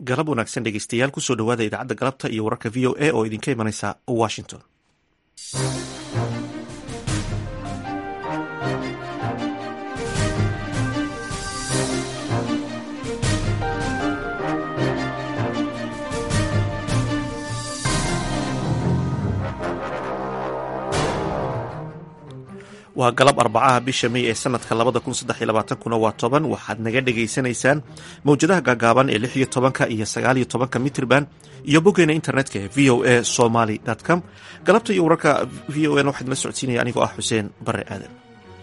galab wanaagsan dhegeystayaal kusoo dhawaada idaacadda galabta iyo wararka v o a oo idinka imanaysa washington waa galab arbacaha bisha mey ee sanadka labada kun saddex iyo labaatankuna waa toban waxaad naga dhagaysanaysaan mawjadaha gaagaaban ee lix iyo tobanka iyo sagaal iyo tobanka mitrban iyo boggeena internetka ee v o a somaly com galabta iyo wararka v o n waxaad la socodsiinaya anigoo ah xuseen bare aadan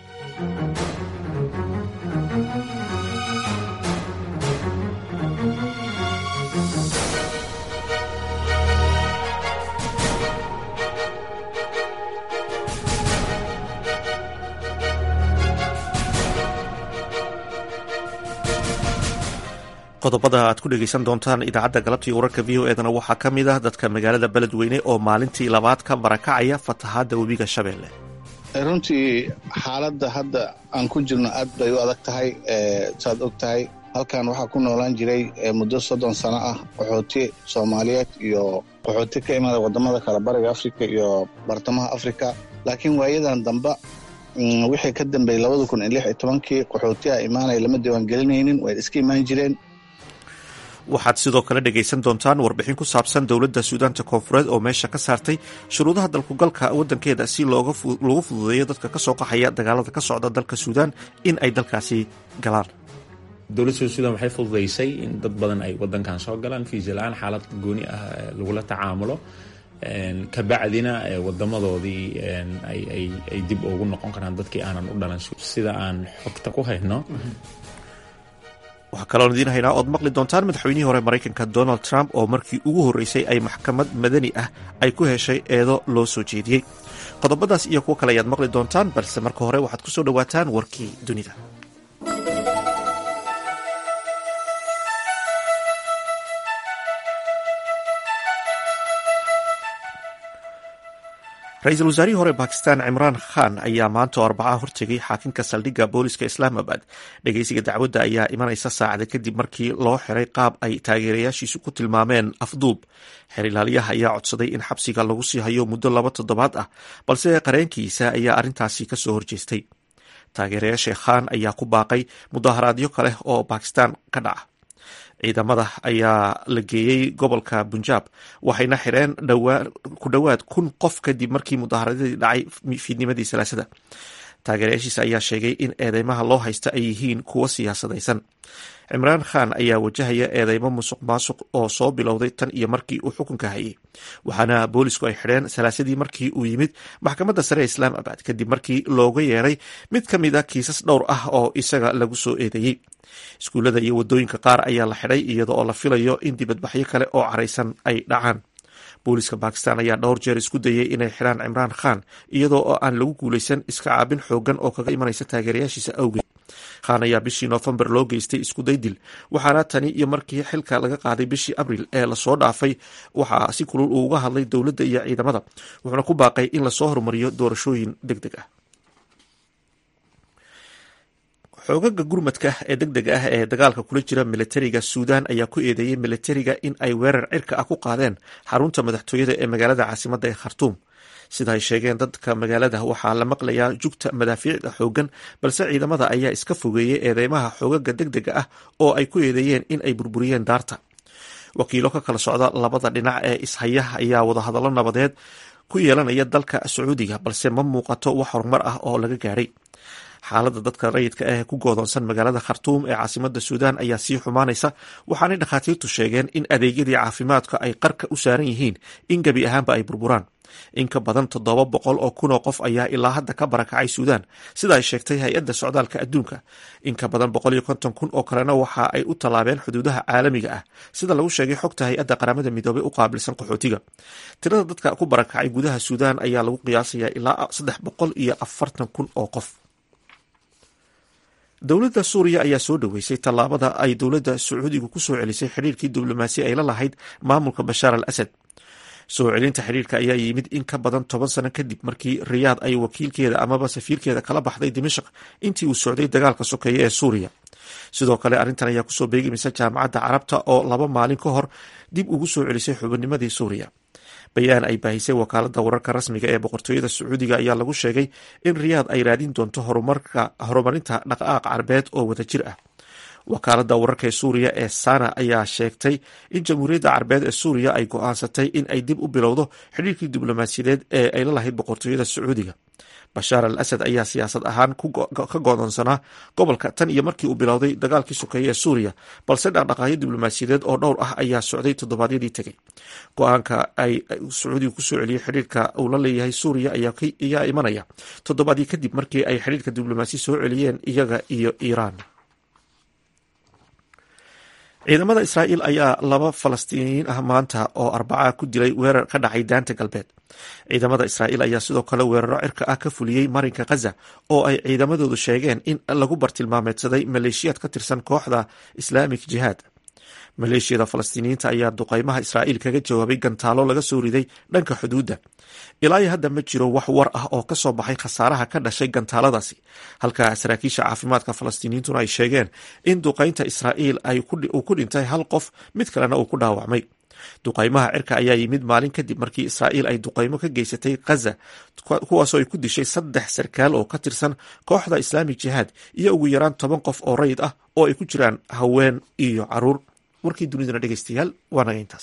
qodobada aad ku dhegeysan doontaan idaacadda galabta iyo wararka v o edana waxaa ka mid ah dadka magaalada beledweyne oo maalintii labaad ka barakacaya fatahaadda webiga shabeelle runtii xaaladda hadda aan ku jirno aad bay u adag tahay saad og tahay halkan waxaa ku noolaan jiray muddo soddon sano ah qaxooti soomaaliyeed iyo qaxooti ka imada wadamada kale bariga afrika iyo bartamaha afrika laakiin waayadan damba wixii ka dambeeyey labada kun iyo lix iyo tobankii qaxootiha imaanaya lama diiwaangelinaynin way iska imaan jireen waxaad sidoo kale dhegaysan doontaan warbixin ku saabsan dowladda suudaanta koonfureed oo meesha ka saartay shuruudaha dalkugalka waddankeeda si loogu fududeeyo dadka ka soo qaxaya dagaalada ka socda dalka suudaan in ay dalkaasi galaan dowladda suudan waxay fududaysay in dad badan ay wadankan soo galaan fiisa la-aan xaalad gooni ah lagula tacaamulo kabacdina wadamadoodii ay dib ugu noqon karaan dadkii aanan u dhalan sida aan xogta ku hayno waxaa kaloon idiin haynaa ood maqli doontaan madaxweynihii hore maraykanka donald trump oo markii ugu horreysay ay maxkamad madani ah ay ku heshay eedo loo soo jeediyey qodobadaas iyo kuwo kale ayaad maqli doontaan balse marka hore waxaad ku soo dhowaataan warkii dunida ra-iisul wasaarihii hore bakistan cimraan khan ayaa maanta oo arbacaha hortegay xaakinka saldhigga booliska islaamabad dhegeysiga dacwadda ayaa imanaysa saacada kadib markii loo xiray qaab ay taageerayaashiisu ku tilmaameen afduub xer ilaaliyaha ayaa codsaday in xabsiga lagu sii hayo muddo laba toddobaad ah balse qareenkiisa ayaa arrintaasi kasoo horjeestay taageerayaasha khan ayaa ku baaqay mudaharaadyo kale oo bakistan ka dhaca ciidamada ayaa la geeyey gobolka bunjaab waxayna xireen ku dhowaad kun qof kadib markii mudaaharadadii dhacay fiidnimadii salaasada taageerayaashiisa ayaa sheegay in eedeymaha loo haysta ay yihiin kuwo siyaasadaysan cimraan khan ayaa wajahaya eedeymo musuq maasuq oo soo bilowday tan iyo markii uu xukunka hayay waxaana boolisku ay xidheen salaasadii markii uu yimid maxkamadda sare ee islaamabad kadib markii looga yeeray mid ka mid a kiisas dhowr ah oo isaga lagu soo eedeeyey iskuullada iyo waddooyinka qaar ayaa la xidhay iyada oo la filayo in dibadbaxyo kale oo caraysan ay dhacaan booliska bakistan ayaa dhowr jeer isku dayay inay xidhaan cimraan khan iyadoo oo aan lagu guulaysan iska caabin xoogan oo kaga imanaysa taageerayaashiisa awgeed khan ayaa bishii noofembar loo geystay iskuday dil waxaana tani iyo markii xilka laga qaaday bishii abril ee lasoo dhaafay waxaa si kulul uu uga hadlay dowladda iyo ciidamada wuxuuna ku baaqay in lasoo horumariyo doorashooyin deg deg ah xoogaga gurmadka ee deg dega ah ee dagaalka kula jira militariga suudan ayaa ku eedeeyey militariga in ay weerar cirka ah ku qaadeen xarunta madaxtooyada ee magaalada caasimadda ee khartuum sida ay sheegeen dadka magaalada waxaa la maqlayaa jugta madaafiicda xoogan balse ciidamada ayaa iska fogeeyey eedeymaha xoogaga deg dega ah oo ay ku eedeeyeen in ay burburiyeen daarta wakiilo ka kala socda labada dhinac ee ishaya ayaa wadahadallo nabadeed ku yeelanaya dalka sacuudiga balse ma muuqato wax horumar ah oo laga gaadhay xaaladda dadka rayidka ah ee ku goodoonsan magaalada khartuum ee caasimada suudaan ayaa sii xumaanaysa waxaanay dhakhaatiirtu sheegeen in adeegyadii caafimaadka ay qarka u saaran yihiin in gebi ahaanba ay burburaan in ka badan toddoba boqol oo kun oo qof ayaa ilaa hadda ka barakacay suudaan sida ay sheegtay hay-adda socdaalka adduunka in ka badan boqol iyo konton kun oo kalena waxa ay u tallaabeen xuduudaha caalamiga ah sida lagu sheegay xogta hay-adda qaramada midoobey u qaabilsan qaxootiga tirada dadka ku barakacay gudaha suudaan ayaa lagu qiyaasayaa ilaa saddex boqol iyo afartan kun oo qof dowladda suuriya ayaa soo dhoweysay tallaabada ay dowladda sacuudigu ku soo celisay xidhiirkii diblomaasi ay la lahayd maamulka bashaar al asad soo celinta xidhiirka ayaa yimid in ka badan toban sano kadib markii riyaad ay wakiilkeeda amaba safiirkeeda kala baxday dimashaq intii uu socday dagaalka sokeeye ee suuriya sidoo kale arrintan ayaa kusoo beegimaysa jaamacadda carabta oo laba maalin ka hor dib ugu soo celisay xubinnimadii suuriya bayaan ay baahisay wakaaladda wararka rasmiga ee boqortooyada sacuudiga ayaa lagu sheegay in riyaad ay raadin doonto horumarinta dhaqaaq carbeed oo wadajir ah wakaaladda wararka ee suuriya ee sana ayaa sheegtay in jamhuuriyadda carbeed ee suuriya ay go-aansatay in ay dib u bilowdo xidhiirkii diblomaasiyadeed ee ay la lahayd boqortooyada sacuudiga bashaar al asad ayaa siyaasad ahaan ka godoonsanaa gobolka tan iyo markii uu bilowday dagaalkii sokeeye ee suuriya balse dhaqdhaqaaqyo diblomaasiyadeed oo dhowr ah ayaa socday toddobaadyadii tegey go-aanka ay sacuudiga kusoo celiyey xidhiirka uu la leeyahay suuriya ayaa imanaya toddobaadii kadib markii ay xidhiirka diblomaasi soo celiyeen iyaga iyo iiraan ciidamada israa'iil ayaa laba falastiiniyiin ah maanta oo arbaca ku dilay weerar ka dhacay daanta galbeed ciidamada israa'iil ayaa sidoo kale weeraro cirka ah ka fuliyey marinka khaza oo ay ciidamadoodu sheegeen in lagu bartilmaameedsaday maleeshiyaad ka tirsan kooxda islaamik jihaad maleeshiyada falastiiniyiinta ayaa duqaymaha israa'iil kaga jawaabay gantaalo laga soo riday dhanka xuduudda ilaa iyo hadda ma jiro wax war ah oo ka soo baxay khasaaraha ka dhashay gantaaladaasi halka saraakiisha caafimaadka falastiiniyiintuna ay sheegeen in duqaynta israa'iil uu ku dhintay hal qof mid kalena uu ku dhaawacmay duqaymaha cirka ayaa yimid maalin kadib markii israa'iil ay duqaymo ka geysatay khaza kuwaasoo ay ku dishay saddex sarkaal oo ka tirsan kooxda islaamik jihaad iyo ugu yaraan toban qof oo rayid ah oo ay ku jiraan haween iyo caruur warkii dunidana dhegeystayaal waa naga intaas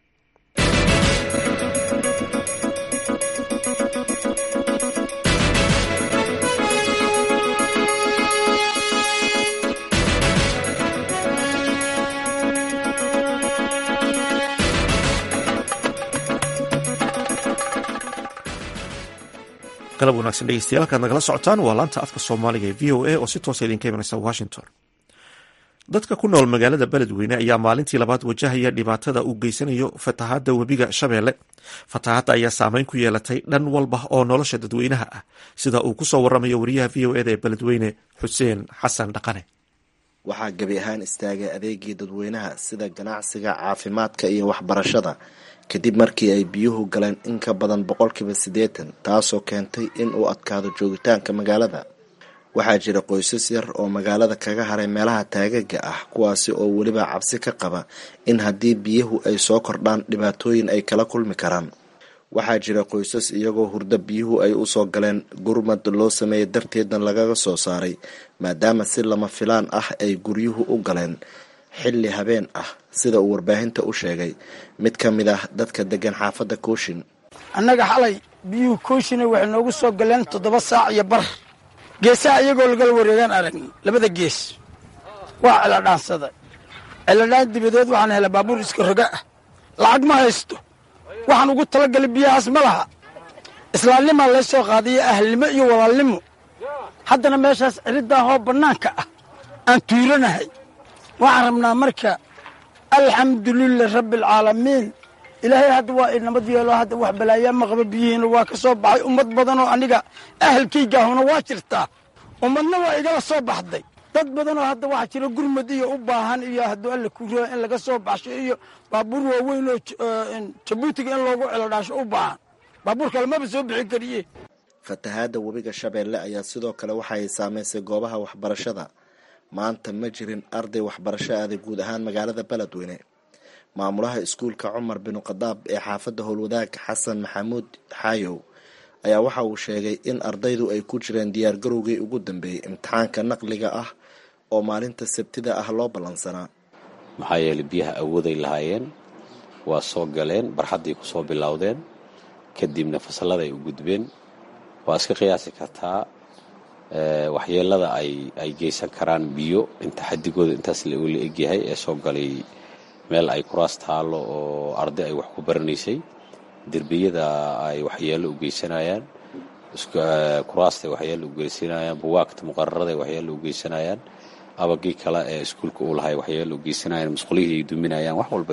galab wanaagsan dhegeystayaal halkaad nagala socotaan waa laanta afka soomaaliga ee v o a oo si toosa idinka imanaysa washington dadka ku nool magaalada beledweyne ayaa maalintii labaad wajahaya dhibaatada uu geysanayo fatahaadda webiga shabeelle fatahaadda ayaa saameyn ku yeelatay dhan walba oo nolosha dadweynaha ah sida uu kusoo waramayo wariyaha v o eda ee beledweyne xuseen xasan dhaqane waxaa gebi ahaan istaagay adeegii dadweynaha sida ganacsiga caafimaadka iyo waxbarashada kadib markii ay biyuhu galeen in ka badan boqolkiiba siddeetan taasoo keentay in uu adkaado joogitaanka magaalada waxaa jira qoysas yar oo magaalada kaga haray meelaha taagaga ah kuwaasi oo weliba cabsi ka qaba in haddii biyuhu ay soo kordhaan dhibaatooyin ay kala kulmi karaan waxaa jira qoysas iyagoo hurdo biyuhu ay usoo galeen gurmad loo sameeyey darteedna lagaga soo saaray maadaama si lama filaan ah ay guryuhu u galeen xilli habeen ah sida uu warbaahinta u sheegay mid ka mid ah dadka degan xaafadda kooshin annaga xalay biyuhu kooshina waxay noogu soo galeen toddoba saac iyo bar geesaha iyagoo lagala wareegaan aragni labada gees waa celadhaansada celadhaan dibadeed waxaan helay baabuur iska roga ah lacag ma haysto waxaan ugu talagalay biyahaas ma laha islaamnimaa lay soo qaadaya ahlnimo iyo walaalnimo haddana meeshaas ciriddaa hoo bannaanka ah aan tuuranahay waxaan rabnaa marka alxamdulilah rabbi alcaalamiin ilaahay hadda waa inamad yeelo hadda wax balaayaa ma qaba biyihiina waa ka soo baxay ummad badanoo aniga ahalkaygaahuna waa jirtaa ummadna waa igala soo baxday dad badanoo hadda waxaa jira gurmad iyo u baahan iyo hadduu alla ku raa in laga soo baxsho iyo baabuur waaweyn oo jabuutiga in loogu celodhaasho u baahan baabuur kale maba soo bixin kariye fatahaadda webiga shabeelle ayaa sidoo kale waxa ay saamaysay goobaha waxbarashada maanta ma jirin arday waxbarasho aaday guud ahaan magaalada beledweyne maamulaha iskuulka cumar binu khadaab ee xaafadda howlwadaag xasan maxamuud xaayow ayaa waxa uu sheegay in ardaydu ay ku jireen diyaargarowgii ugu dambeeyey imtixaanka naqliga ah oo maalinta sabtida ah loo ballansanaa maxaa yeelay biyaha awooday lahaayeen waa soo galeen barxadday ku soo bilowdeen kadibna fasalladay u gudbeen waa iska qiyaasi kartaa waxyeelada ay ay geysan karaan biyo inta xadigooda intaas la egyahay ee soo galay meel ay kuraas taallo oo arday ay wax ku baranaysay derbiyada ay waxyeello u geysanayaan kuraasta ay waxyeello u geysanayaan buwaagta muqararada ay waxyeello u geysanayaan abagii kale ee iskuulka uu lahay waxyeello u geysanayaan masqulihii ay duminayaan wax walba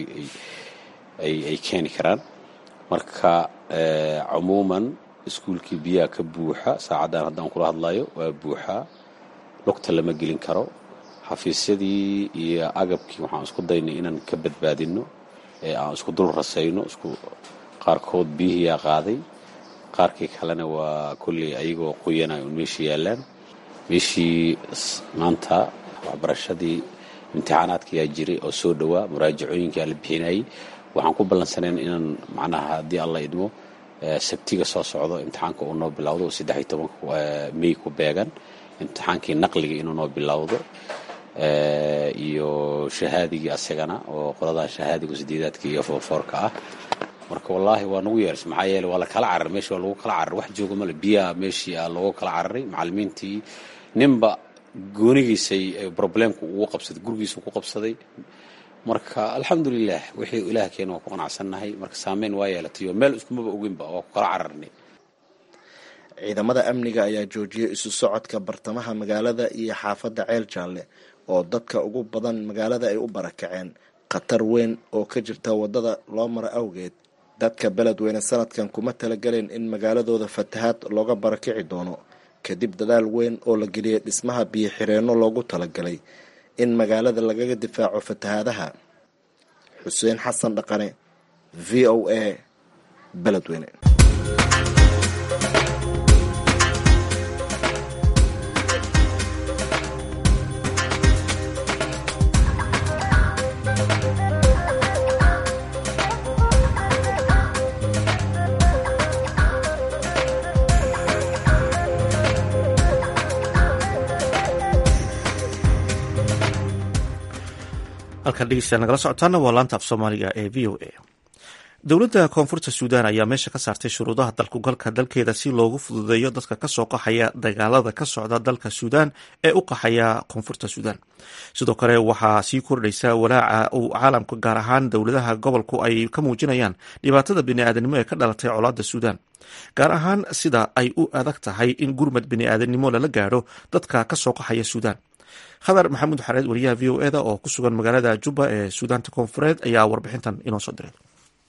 ay keeni karaan marka cumuuman iskuulkii biyaha ka buuxa saacaddan haddaan kula hadlayo waa buuxaa lugta lama gelin karo xafiisyadii iyo agabkii waxaan isku daynay inaan ka badbaadinno ee aan isku dul rasayno isku qaarkood biyihiyaa qaaday qaarkii kalena waa kolley ayagoo qoyanay un meeshii yaallaan meeshii maanta waxbarashadii imtixaanaadkayaa jiray oo soo dhowaa muraajacooyinkaa la bixinayay waxaan ku ballansanayn inaan macnaha haddii alla idmo sabtiga soo socdo imtixaanka uu noo bilowdo oo saddex iyo tobanka mey ku beegan imtixaankii naqliga inuu noo bilowdo iyo shahaadigii asagana oo qoladaa shahaadiga sideedaadka iyo foorfoorka ah marka wallaahi waa nagu yeers maxaa yeele waa la kala cararay meeshii waa lagu kala cararay wax jooga male biyaha meeshii aa loogu kala cararay macallimiintii ninba goonigiisay problemku ugu qabsaday gurigiisu ku qabsaday marka alxamdulilah wixii ilaah keena waa ku qanacsannahay marka saameyn waa yeelatay oo meel iskumaba oginba waa ku kala cararnay ciidamada amniga ayaa joojiyay isu socodka bartamaha magaalada iyo xaafadda ceel jaalle oo dadka ugu badan magaalada ay u barakaceen khatar weyn oo ka jirta waddada loo maro awgeed dadka beledweyne sanadkan kuma talagaleen in magaaladooda fatahaad looga barakici doono kadib dadaal weyn oo la geliyay dhismaha biyo xireenno loogu talagalay in magaalada lagaga difaaco fatahaadaha xuseen xasan dhaqane v o a beledweyne halkan dhegeystayaal nagala socotaana waa laanta af soomaaliga ee v o a dowladda koonfurta suudaan ayaa meesha ka saartay shuruudaha dalkugalka dalkeeda si loogu fududeeyo dadka kasoo qaxaya dagaalada ka socda dalka suudaan ee u qaxaya koonfurta suudaan sidoo kale waxaa sii kordhaysa walaaca uu caalamka gaar ahaan dowladaha gobolku ay ka muujinayaan dhibaatada biniaadanimo ee ka dhalatay colaada suudaan gaar ahaan sida ay u adag tahay in gurmad biniaadanimo lala gaadho dadka kasoo qaxaya suudaan khadar maxamuud xareed wariyaha v o eda oo ku sugan magaalada juba ee suudaanta koonfureed ayaa warbixintan inoo soo diray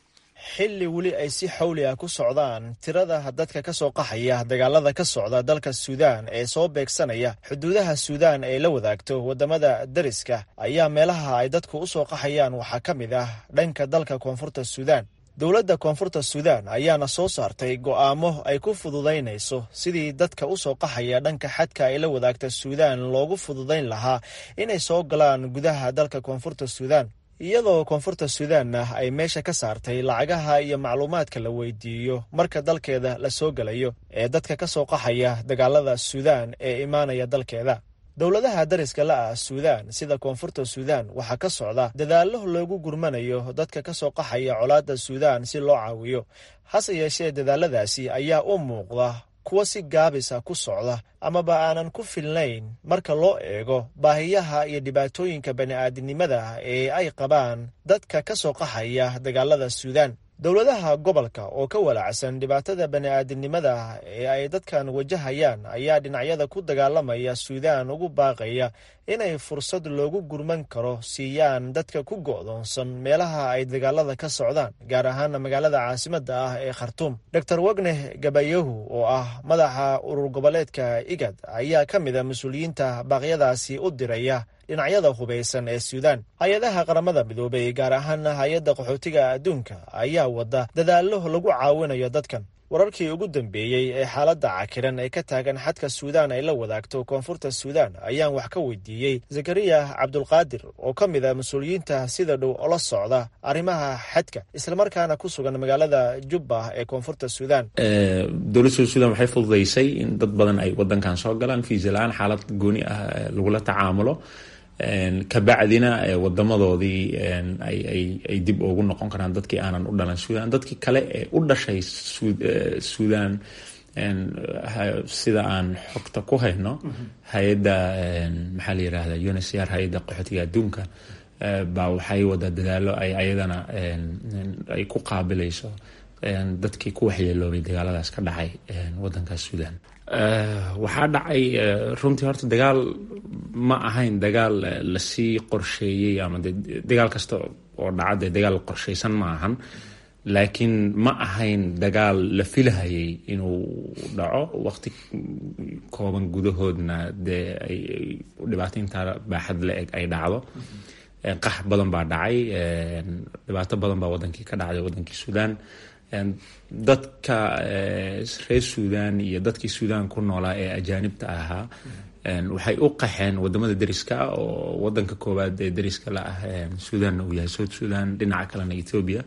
xilli weli ay si xawli ah ku socdaan tirada dadka ka soo qaxaya dagaalada ka socda dalka suudaan ee soo beegsanaya xuduudaha suudaan ay la wadaagto waddamada dariska ayaa meelaha ay dadku u soo qaxayaan waxaa ka mid ah dhanka dalka koonfurta suudaan dowladda koonfurta suudaan ayaana soo saartay go'aamo ay ku fududaynayso sidii dadka u soo qaxaya dhanka xadka ay la wadaagta suudaan loogu fududayn lahaa inay soo galaan gudaha dalka koonfurta suudaan iyadoo koonfurta suudaanna ay meesha ka saartay lacagaha iyo macluumaadka la weydiiyo marka dalkeeda la soo gelayo ee dadka ka soo qaxaya dagaalada suudaan ee imaanaya dalkeeda dowladaha dariska la ah suudaan sida koonfurta suudaan waxaa ka socda dadaallo loogu gurmanayo dadka ka soo qaxaya colaadda suudaan si loo caawiyo hase yeeshee dadaaladaasi ayaa u muuqda kuwa si gaabisa ku socda amaba aanan ku filnayn marka loo eego baahiyaha iyo dhibaatooyinka bani'aadinimada ee ay qabaan dadka ka soo qaxaya dagaalada suudaan dowladaha gobolka oo ka walaacsan dhibaatada bani'aadinimada ee ay dadkan wajahayaan ayaa dhinacyada ku dagaalamaya suudaan ugu baaqaya inay fursad loogu gurman karo siiyaan dadka ku go'doonsan meelaha ay dagaalada ka socdaan gaar ahaana magaalada caasimadda ah ee khartuum dor wagneh gabayahu oo ah madaxa urur goboleedka igad ayaa ka mid a mas-uuliyiinta baaqyadaasi u diraya dhinacyada hubaysan ee suudaan hay-adaha qaramada midoobay gaar ahaana hay-adda qaxootiga adduunka ayaa wada dadaallo lagu caawinayo dadkan wararkii ugu dambeeyey ee xaaladda cakiran ee ka taagan xadka suudaan ay la wadaagto koonfurta suudaan ayaan wax ka weydiiyey zakariya cabdulqaadir oo ka mid a mas-uuliyiinta sida dhow ola socda arrimaha xadka islamarkaana ku sugan magaalada jubba ee koonfurta suudaan dowladda suudaan waxay fududaysay in dad badan ay wadankan soo galaan fiisa la-aan xaalad gooni ah lagula tacaamulo kabacdina wadamadoodii ay dib ugu noqon karaan dadkii aanan u dhalan suudaan dadkii kale ee u dhashay suudaan sida aan xogta ku hayno hay-adda maxaa la yirahda uncr hay-adda qaxootiga adduunka baa waxay wadaa dadaalo ay ayadana ay ku qaabilayso dadkii ku waxyeeloobay dagaaladaas ka dhacay wadankaas suudaan waxaa dhacay runtii horta dagaal ma ahayn dagaal lasii qorsheeyey ama de dagaal kasta oo dhaca dee dagaal qorshaysan ma ahan laakiin ma ahayn dagaal la filahayay inuu dhaco waqti kooban gudahoodna dee ay dhibaataynta baaxad la eg ay dhacdo qax badan baa dhacay dhibaato badan baa wadankii ka dhacday wadankii suudaan dadka reer suudaan iyo dadkii suudaan ku noolaa ee ajaanibta ahaa waxay u qaxeen wadamada deriska oo wadanka koowaad ee deriska la ah suudanna uu yahay south sudan dhinaca kalena ethoobia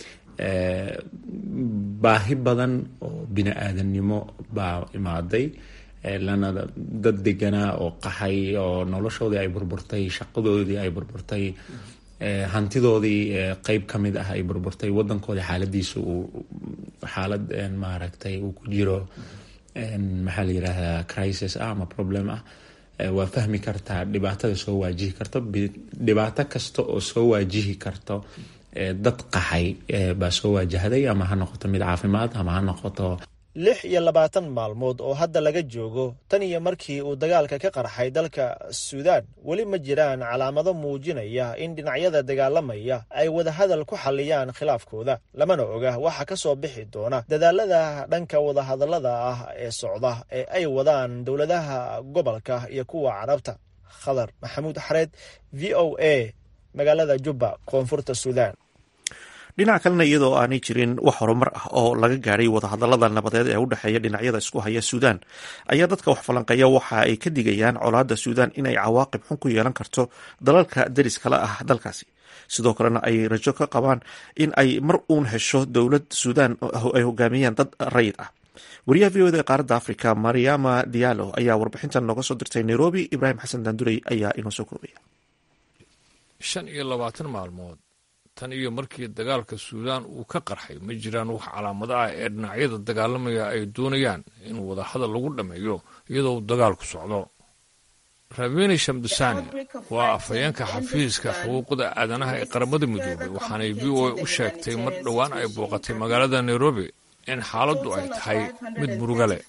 baahi badan oo bini aadamnimo baa imaaday lana dad deganaa oo qaxay oo noloshoodii ay burburtay shaqadoodii ay burburtay hantidoodii qeyb ka mid ah ay burburtay wadankoodii xaaladiisa uu xaalad maaragtay uu ku jiro maxaa la yidhaahdaa crisis ah ama problem ah waa fahmi kartaa dhibaatada soo waajihi karto dhibaato kasta oo soo waajihi karto dad qaxay baa soo waajahday ama ha noqoto mid caafimaad ama ha noqoto lix iyo labaatan maalmood oo hadda laga joogo tan iyo markii uu dagaalka ka qarxay dalka suudaan weli ma jiraan calaamado muujinaya in dhinacyada dagaalamaya ay wadahadal ku xalliyaan khilaafkooda lamana oga waxa ka soo bixi doona dadaalada dhanka wadahadallada ah ee socda ee ay wadaan dowladaha gobolka iyo kuwa carabta khadar maxamuud xareed v o a magaalada jubba koonfurta suudaan dhinaca kalena iyadoo aanay jirin wax horumar ah oo laga gaadhay wadahadallada nabadeed ee u dhexeeya dhinacyada isku haya suudaan ayaa dadka wax falanqeeya waxa ay ka digayaan colaadda suudaan inay cawaaqib xun ku yeelan karto dalalka deris kale ah dalkaasi sidoo kalena ay rajo ka qabaan in ay mar uun hesho dowlad suudaan ay hogaamiyaan dad rayid ah wariyaha v oda ee qaaradda africa mariama diallo ayaa warbixintan nooga soo dirtay nairobi ibraahim xasan daandurey ayaa inoo soo koobaya shan iyo labaatan maalmood tan iyo markii dagaalka suudaan uu ka qarxay ma jiraan wax calaamado ah ee dhinacyada dagaalamaya ay doonayaan in wadahadal lagu dhammeeyo iyadoo uu dagaalku socdo rabeni shamdusani waa afhayeenka xafiiska xuquuqda aadanaha ee qaramada midoobay waxaanay v o a u sheegtay mar dhowaan ay booqatay magaalada nairobi in xaaladdu ay tahay mid muruga leh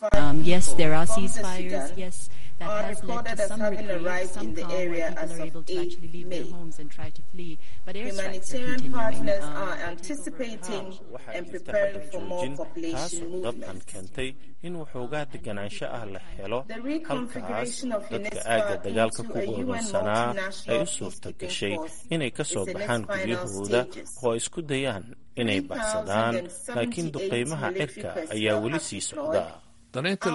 that has led to some relief, some calm, where people are able to actually leave their homes and try to flee. But airstrikes are continuing. waxaa jirta xabad joojin taasoo dabcan keentay in waxoogaa deganaansho ah la helo halkaas dadka aagga dagaalka ku goodonsanaa ay u suurta gashay inay ka soo baxaan guryahooda oo ay isku dayaan inay baxsadaan laakiin duqaymaha cirka ayaa weli sii socda danaynta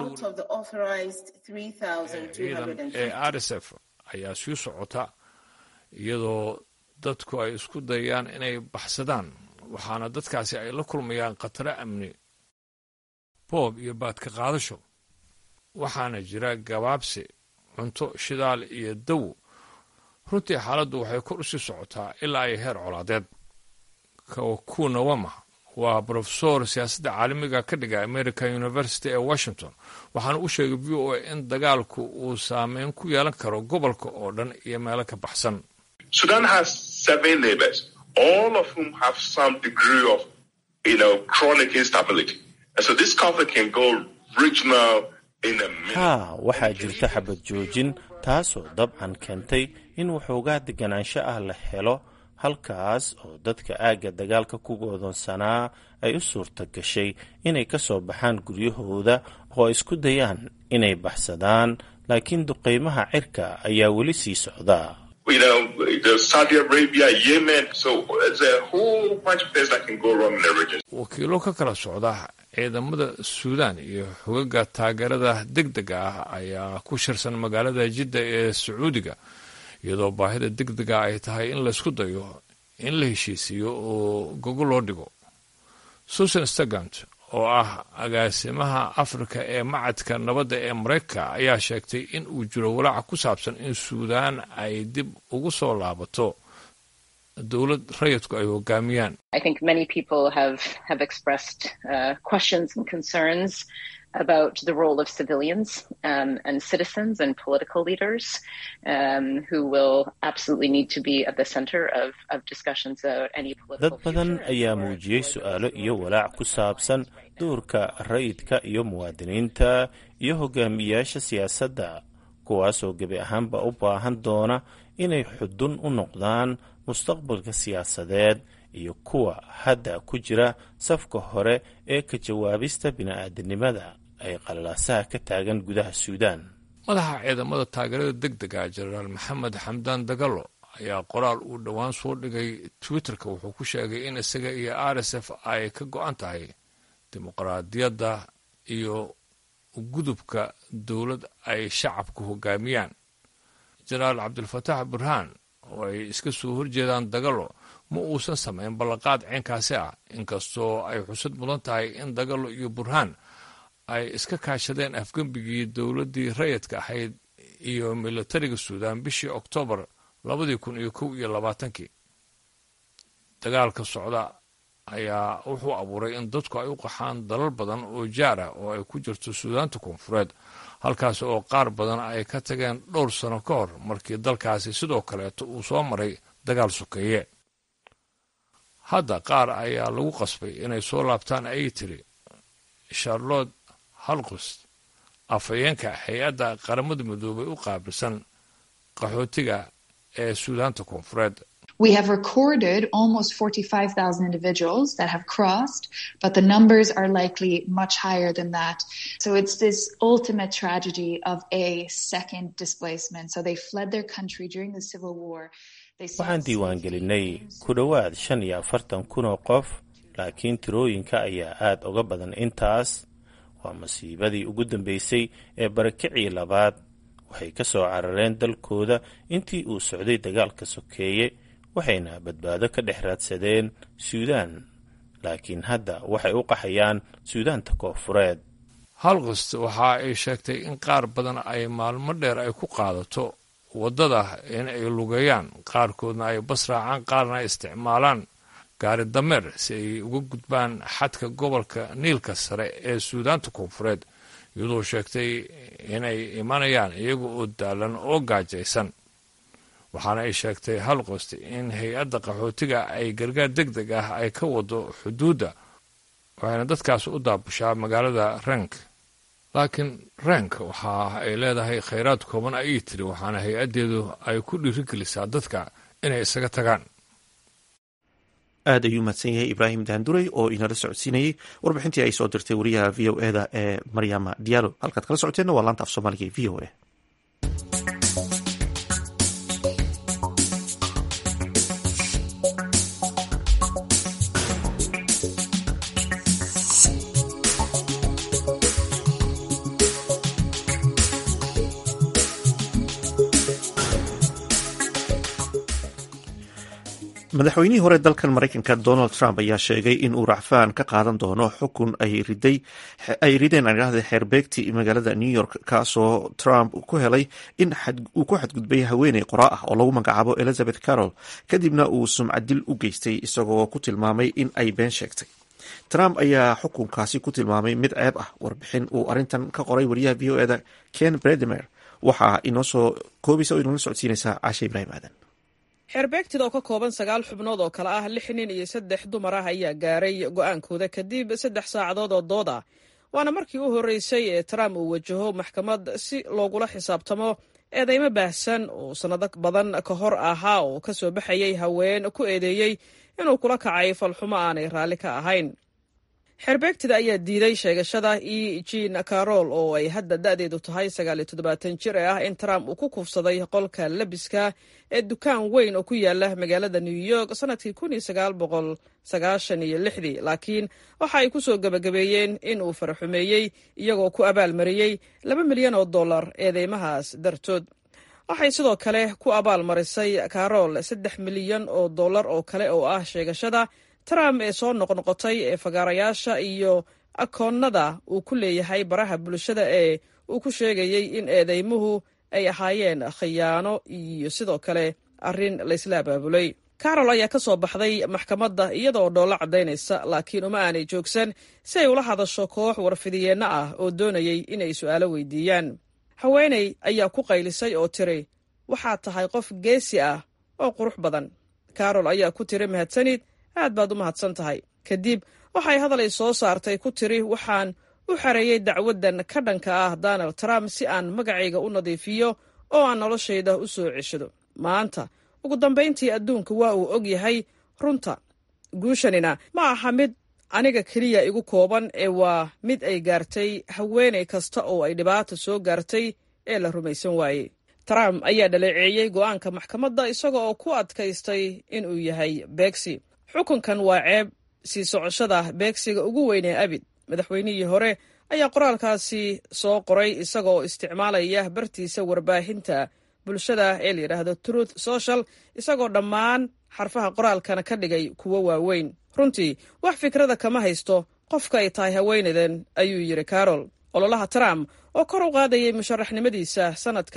ciidan ee rsf ayaa sii socota iyadoo dadku ay isku dayaan inay baxsadaan waxaana dadkaasi ay la kulmayaan khataro amni boob iyo baadka qaadasho waxaana jira gabaabsi cunto shidaal iyo dawo runtii xaaladdu waxay kor u sii socotaa ilaa ay heer colaadeed kuna wama waa brofesor siyaasadda caalamiga ka dhiga american university ee washington waxaana u sheegay v o a in dagaalku uu saameyn ku yeelan karo gobolka oo dhan iyo meelo ka baxsan Sudan has seven neighbors, all of whom have some degree of, you know, chronic instability. And so this conflict can go regional in a minute. haa waxaa jirta xabad joojin taasoo dabcan keentay in waxoogaa deganaansho ah la helo halkaas oo dadka aagga dagaalka ku goodonsanaa ay u suurta gashay inay ka soo baxaan guryahooda oo ay isku dayaan inay baxsadaan laakiin duqaymaha cirka ayaa weli sii socda You know, there's Saudi Arabia, Yemen. So it's a whole bunch of things that can go wrong in the region. wakiilo ka kala socda ciidamada suudaan iyo xogaga taageerada degdega ah ayaa ku shirsan magaalada jidda ee sacuudiga iyadoo baahida degdega ay tahay in laysku dayo in la heshiisiiyo oo gogo loo dhigo susan stagant oo ah agaasimaha afrika ee macadka nabadda ee maraykanka ayaa sheegtay in uu jiro walaaca ku saabsan in suudaan ay dib ugu soo laabato dowlad rayidku ay hogaamiyaan I think many people have have expressed uh, questions and concerns about the role of civilians um, and citizens and political leaders um, who will absolutely need to be at the center of, of discussions about any political dad badan ayaa muujiyey su-aalo iyo walaac ku saabsan doorka rayidka iyo muwaadiniinta iyo hogaamiyaasha siyaasadda kuwaasoo gebi ahaanba u baahan doona inay xudun u noqdaan mustaqbalka siyaasadeed iyo kuwa hadda ku jira safka hore ee ka jawaabista bini'aadanimada ay qalalaasaha ka taagan gudaha suudaan madaxa ciidamada taageerada degdega jenaraal maxamed xamdaan dagalo ayaa qoraal uu dhowaan soo dhigay twitterka wuxuu ku sheegay in isaga iyo r s f ay ka go-an tahay dimuqraadiyadda iyo gudubka dowlad ay shacabku hogaamiyaan jenaraal cabdilfataax burhaan oo ay iska soo horjeedaan dagalo ma uusan samayn ballanqaad ceenkaasi ah inkastoo ay xusad mudan tahay in dagalo iyo burhaan ay iska kaashadeen afgembigii dowladdii rayidka ahayd iyo militariga suudaan bishii oktoobar labadii kun iyo kow iyo labaatankii dagaalka socda ayaa wuxuu abuuray in dadku ay u qaxaan dalal badan oo jaar ah oo ay ku jirto suudaanta koonfureed halkaas oo qaar badan ay ka tageen dhowr sano ka hor markii dalkaasi sidoo kaleeto uu soo maray dagaal sokeeye hadda qaar ayaa lagu qasbay inay soo laabtaan ayay tiri charlotte halqust afhayeenka hay-adda qaramada midoobay u qaabilsan qaxootiga ee suudaanta koonfureed We have recorded almost 45,000 individuals that have crossed, but the numbers are likely much higher than that. So it's this ultimate tragedy of a second displacement. So they fled their country during the civil war. waxaan diiwaangelinay ku dhowaad shan iyo afartan kun oo qof laakiin tirooyinka ayaa aad uga badan intaas waa masiibadii ugu dambeysay ee barakicii labaad waxay ka soo carareen dalkooda intii uu socday dagaalka sokeeye waxayna badbaado ka dhex raadsadeen suudaan laakiin hadda waxay u qaxayaan suudaanta koonfureed halqist waxa ay sheegtay in qaar badan ay maalmo dheer ay ku qaadato waddada in ay lugeeyaan qaarkoodna ay bas raacaan qaarna ay isticmaalaan gaari dameer si ay uga gudbaan xadka gobolka niilka sare ee suudaanta koonfureed iyadoo sheegtay inay imanayaan iyaga oo daalan oo gaajaysan waxaana ay sheegtay halqost in hay-adda qaxootiga ay gargaar deg deg ah ay ka wado xuduudda waxayna dadkaas u daabushaa magaalada renk laakiin renk waxa ay leedahay khayraad kooban ayay tiri waxaana hay-addeedu ay ku dhiirigelisaa dadka inay isaga tagaan aad ayuu mahadsan yahay ibraahim daanduray oo inala socodsiinayey warbixintii ay soo dirtay wariyaha v o eda ee maryama diyaalo halkaad kala socoteenna waa laanta af soomaaliga ee v o a madaxweynihii hore dalkan maraykanka donald trump ayaa sheegay in uu racfaan ka qaadan doono xukun ay rideen adhahda xeerbeegti magaalada new york kaasoo trump ku helay in uu ku xadgudbay haweeney qoraa ah oo lagu magacaabo elizabeth carroll kadibna uu sumcadil u geystay isagoo ku tilmaamay in ay been sheegtay trump ayaa xukunkaasi ku tilmaamay mid ceeb ah warbixin uu arintan ka qoray wariyaha v o eda ken bredemer waxaa inoo soo koobaysa oo inoola socodsiinaysaa caashe ibraahim aadan xeerbeegtida oo ka kooban sagaal xubnood oo kale ah lix nin iyo saddex dumar ah ayaa gaaray go'aankooda kadib saddex saacadood oo dood ah waana markii u horreysay ee trump uu wajaho maxkamad si loogula xisaabtamo eedeymo baahsan oo sannado badan ka hor ahaa oo ka soo baxayay haween ku eedeeyey inuu kula kacay falxumo aanay raalli ka ahayn xeerbeegtida ayaa diiday sheegashada e jean carol oo ay hadda da'deedu tahay sagaaliyo toddobaatan jir ee ah in trump uu ku kufsaday qolka labiska ee dukaan weyn oo ku yaala magaalada new york sannadkii kun iyo sagaal boqol sagaashan iyo lixdii laakiin waxa ay ku soo gebagabeeyeen in uu faraxumeeyey iyagoo ku abaalmariyey laba milyan oo dollar eedeymahaas dartood waxay sidoo kale ku abaalmarisay carol saddex milyan oo dollar oo kale oo ah sheegashada trump ee soo noqnoqotay ee fagaarayaasha iyo akoonnada uu ku leeyahay baraha bulshada ee uu ku sheegayey in eedeymuhu ay ahaayeen khiyaano iyo sidoo kale arrin laysla abaabulay carol ayaa ka soo baxday maxkamadda iyadaoo dhoollo caddaynaysa laakiin uma aanay joogsan si ay ula hadasho koox warfidiyeenno ah oo doonayay inay su'aalo weydiiyaan haweeney ayaa ku qaylisay oo tiri waxaad tahay qof geesi ah oo qurux badan carol ayaa ku tiri mahadsanid aad baad u mahadsan tahay kadib waxay hadalay soo saartay ku tiri waxaan u xareeyey dacwaddan ka dhanka ah donald trump si aan magacayga u nadiifiyo oo aan noloshayda u soo ceshado maanta ugu dambayntii adduunka waa uu og yahay runta guushanina ma aha mid aniga keliya igu kooban ee waa mid ay gaartay haweenay kasta oo ay dhibaata soo gaartay ee la rumaysan waayey trump ayaa dhaleeceeyey go'aanka maxkamadda isaga oo ku adkaystay inuu yahay beegsi xukunkan waa ceeb sii socoshada beegsiga ugu weyn ee abid madaxweynihii hore ayaa qoraalkaasi soo qoray isagoo isticmaalaya bartiisa warbaahinta bulshada ee la yidhaahdo truth social isagoo dhammaan xarfaha qoraalkana ka dhigay kuwo waaweyn runtii wax fikrada kama haysto qofka ay tahay haweenadan ayuu yidhi carol ololaha trump oo kor u qaadayay musharaxnimadiisa sannadka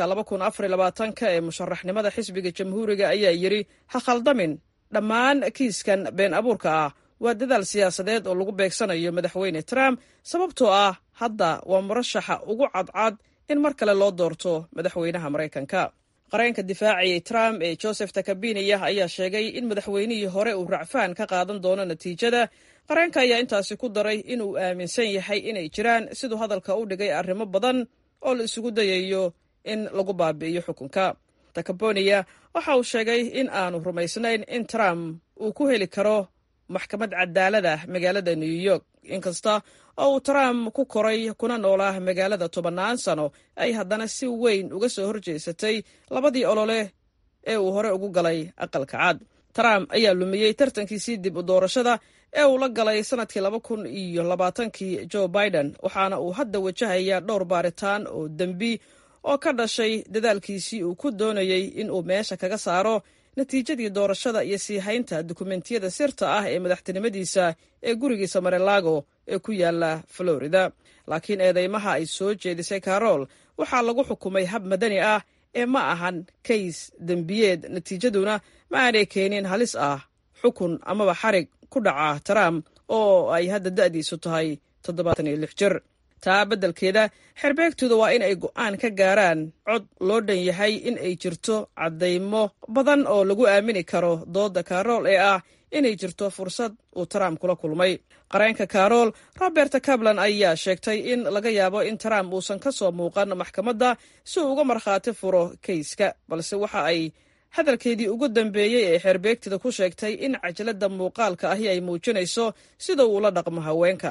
ka ee musharaxnimada xisbiga jamhuuriga ayaa yidhi ha khaldamin dhammaan kiiskan been abuurka ah waa dadaal siyaasadeed oo lagu beegsanayo madaxweyne trump sababtoo ah hadda waa murashaxa ugu cadcad in mar kale loo doorto madaxweynaha maraykanka qareenka difaacayay trump ee joseph takabiniya ayaa sheegay in madaxweynihii hore uu racfaan ka qaadan doono natiijada qareenka ayaa intaasi ku daray inuu aaminsan yahay inay jiraan siduu hadalka u dhigay arrimo badan oo la isugu dayayo in lagu baabi'iyo xukunka takaboniya waxa uu sheegay in aanu rumaysnayn in trump uu ku heli karo maxkamad cadaalad ah magaalada new york inkasta oo uu trump ku koray kuna noolaa magaalada tobannaan sano ay haddana si weyn uga soo horjeesatay labadii olole ee uu hore ugu galay aqalka cad trump ayaa lumiyey tartankiisii dib u doorashada ee uu la galay sannadkii laba kun iyo labaatankii joe biden waxaana uu hadda wajahaya dhowr baaritaan oo dembi oo ka dhashay dadaalkiisii uu ku doonayey in uu meesha kaga saaro natiijadii doorashada iyo sii haynta dukumentiyada sirta ah ee madaxtinimadiisa ee gurigiisa marelago ee ku yaala florida laakiin eedeymaha ay soo jeedisay carol waxaa lagu xukumay hab madani ah ee ma ahan kays dembiyeed natiijaduna ma aanay keenin halis ah xukun amaba xarig ku dhaca trump oo ay hadda da'diisu tahay toddobaatan iyo lix jir taa beddelkeeda xerbeegtooda waa in ay go'aan ka gaaraan cod loo dhan yahay in ay jirto caddaymo badan oo lagu aamini karo doodda karool ee ah inay jirto fursad uu trump kula kulmay qareenka karool robert cablan ayaa sheegtay in laga yaabo in trump uusan ka soo muuqan maxkamadda si uu uga markhaati furo kayska balse waxa ay hadalkeedii ugu dambeeyey ee xeerbeegtida ku sheegtay in cajalada muuqaalka ahi ay muujinayso sida uu la dhaqmo haweenka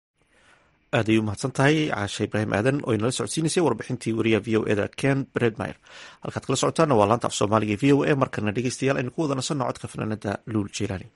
aad ay u mahadsan tahay caashe ibraahim aadan oo inala socodsiinaysay warbixintii wariyaha v o eda ken bredmire halkaad kala socotaana waa laanta af soomaaliga e v o a markana dhegeystayaal aynu ku wada nasanno codka fanaanada luul jilaani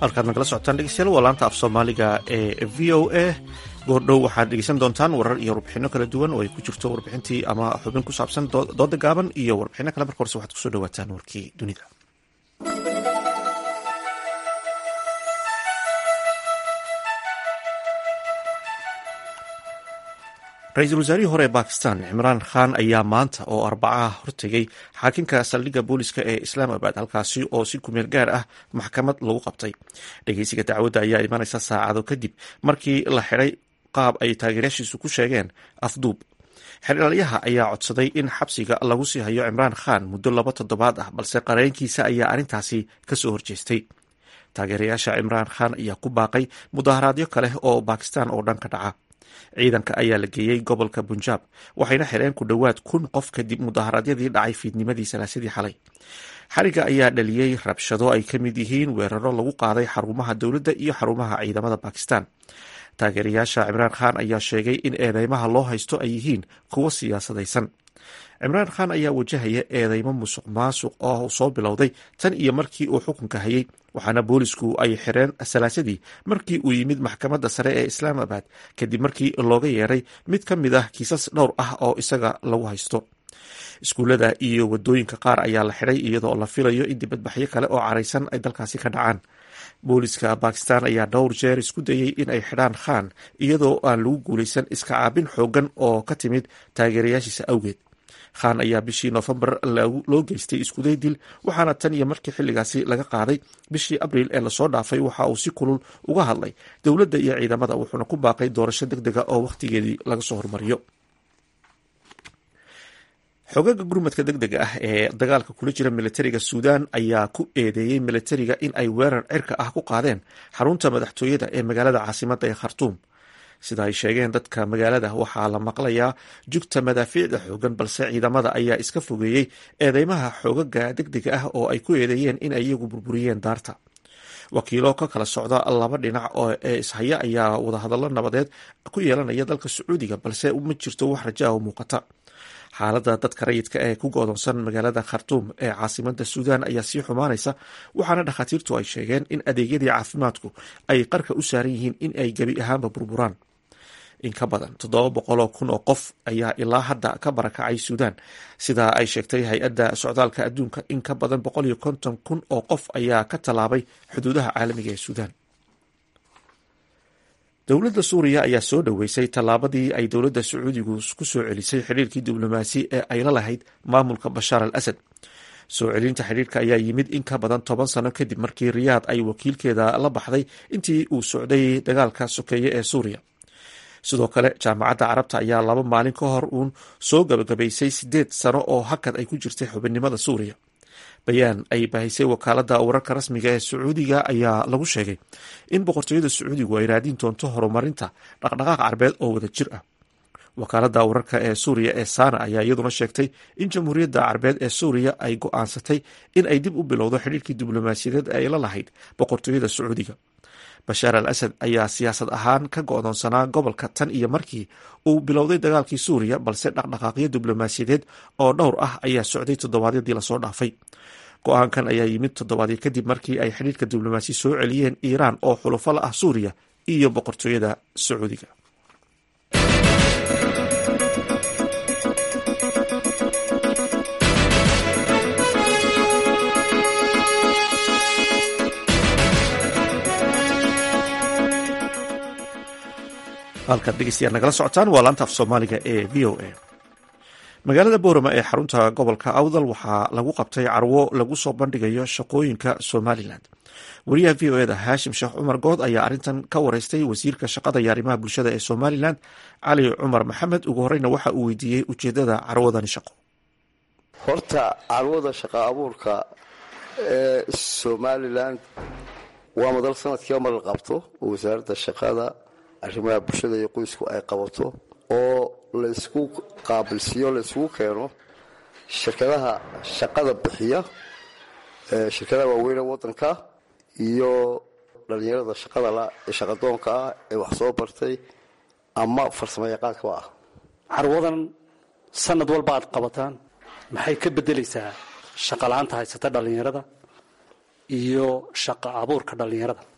halkaad nagala socotaan dhegeystayaal waa laanta af soomaaliga ee v o a goordhow waxaad dhegeysan doontaan warar iyo warbixino kala duwan oo ay ku jirto warbixintii ama xubin ku saabsan dooda gaaban iyo warbixino kale marka horse waxaad kusoo dhawaataan warkii dunida ra-iisul wasaarihii hore ee bakistan cimraan khan ayaa maanta oo arbacaha hortegay xaakinka saldhigga booliska ee islaamabad halkaasi oo si kumeel gaar ah maxkamad lagu qabtay dhegeysiga dacwadda ayaa imanaysa saacado kadib markii la xiday qaab ay taageerayaashiisu ku sheegeen afduub xeldhalyaha ayaa codsaday in xabsiga lagu sii hayo cimraan khan muddo laba toddobaad ah balse qareenkiisa ayaa arrintaasi kasoo horjeestay taageerayaasha cimraan khan ayaa ku baaqay mudaharaadyo kale oo bakistan oo dhan ka dhaca ciidanka ayaa la geeyey gobolka bunjaab waxayna xireen ku dhowaad kun qof kadib mudaharaadyadii dhacay fiidnimadii salaasadii xalay xariga ayaa dhaliyey rabshado ay ka mid yihiin weeraro lagu qaaday xarumaha dowladda iyo xarumaha ciidamada bakistan taageerayaasha cimraan khan ayaa sheegay in eedeymaha loo haysto ay yihiin kuwo siyaasadaysan cimraan khan ayaa wajahaya eedeymo musuq maasuq oo soo bilowday tan iyo markii uu xukunka hayay waxaana boolisku ay xireen salaasadii markii uu yimid maxkamadda sare ee islaamabad kadib markii looga yeeray mid ka mid ah kiisas dhowr ah oo isaga lagu haysto iskuullada iyo wadooyinka qaar ayaa la xidhay iyadoo la filayo in dibadbaxyo kale oo caraysan ay dalkaasi ka dhacaan booliska bakistan ayaa dhowr jeer isku dayey in ay xidhaan khan iyadoo aan lagu guulaysan iska caabin xoogan oo ka timid taageerayaashiisa awgeed khan ayaa bishii noofembar loo geystay iskuday dil waxaana tan iyo markii xilligaasi laga qaaday bishii abriil ee lasoo dhaafay waxa uu si kulul uga hadlay dowladda iyo ciidamada wuxuuna ku baaqay doorasho deg dega oo wakhtigeedii laga soo hormariyo xogaga gurmadka deg dega ah ee dagaalka kula jira militariga suudan ayaa ku eedeeyey militariga in ay weerar cirka ah ku qaadeen xarunta madaxtooyada ee magaalada caasimadda ee khartuum sida ay sheegeen dadka magaalada waxaa la maqlayaa jugta madaafiicda xoogan balse ciidamada ayaa iska fogeeyey eedeymaha xoogaga deg dega ah oo ay ku eedeeyeen in ay iyagu burburiyeen daarta wakiilo ka kala socda laba dhinac ee ishaya ayaa wadahadallo nabadeed ku yeelanaya dalka sacuudiga balse ma jirto wax raja oo muuqata xaaladda dadka rayidka ee ku go'doonsan magaalada khartuum ee caasimada suudan ayaa sii xumaanaysa waxaana dhakhaatiirtu ay sheegeen in adeegyadii caafimaadku ay qarka u saaran yihiin in ay gebi ahaanba burburaan in ka badan toddoba boqoloo kun oo qof ayaa ilaa hadda ka barakacay suudan sidaa ay sheegtay hay-adda socdaalka adduunka in ka badan boqol iyo konton kun oo qof ayaa ka tallaabay xuduudaha caalamiga ee suudan dowladda suuriya ayaa soo dhoweysay tallaabadii ay dowladda sacuudigu ku soo celisay xidhiirkii diblomaasi ee ay la lahayd maamulka bashaar al asad soo celinta xidhiirka ayaa yimid in ka badan toban sano kadib markii riyaad ay wakiilkeeda la baxday intii uu socday dagaalka sokeeye ee suuriya sidoo kale jaamacadda carabta ayaa laba maalin ka hor uun soo gabagabaysay sideed sano oo hakad ay ku jirtay xubinnimada suuriya bayaan ay bahisay wakaaladda wararka rasmiga ee sacuudiga ayaa lagu sheegay in boqortooyada sacuudigu ay raadin doonto horumarinta dhaqdhaqaaq carbeed oo wada jir ah wakaaladda wararka ee suuriya ee sana ayaa iyaduna sheegtay in jamhuuriyadda carbeed ee suuriya ay go-aansatay in ay dib u bilowdo xidhiirkii diblomaasiyadeed ee ay la lahayd boqortooyada sacuudiga bashaar al asad ayaa siyaasad ahaan ka go-doonsanaa gobolka tan iyo markii uu bilowday dagaalkii suuriya balse dhaqdhaqaaqyo diblomaasiyadeed oo dhowr ah ayaa socday toddobaadyadii lasoo dhaafay go-aankan ayaa yimid toddobaadyo kadib markii ay xidhiirka diblomaasi soo celiyeen iiraan oo xulufo la ah suuriya iyo boqortooyada sacuudiga halkaad dhegeystayaal nagala socotaan waa laanta af soomaaliga ee v o a magaalada boorama ee xarunta gobolka awdal waxaa lagu qabtay carwo lagu soo bandhigayo shaqooyinka somalilan wariyaha v o eda haashim sheekh cumar good ayaa arrintan ka wareystay wasiirka shaqada iyo arrimaha bulshada ee somalilan cali cumar maxamed ugu horeyna waxa uu weydiiyey ujeedada carwadani shaqo horta carwada shaqa abuurka ee somalilan waa madal sanadkiiba mar la qabto oo wasaaradda shaqada arrimaha bulshada iyo qoysku ay qabato oo laysku qaabilsiiyo layskugu keeno shirkadaha shaqada bixiya shirkadaha waaweyne wadanka iyo dhalinyarada shaqada la ee shaqadoonka ah ee wax soo bartay ama farsamo yaqaankaa ah carwadan sanad walba aad qabataan maxay ka bedelaysaa shaqala-aanta haysata dhallinyarada iyo shaqa abuurka dhallinyarada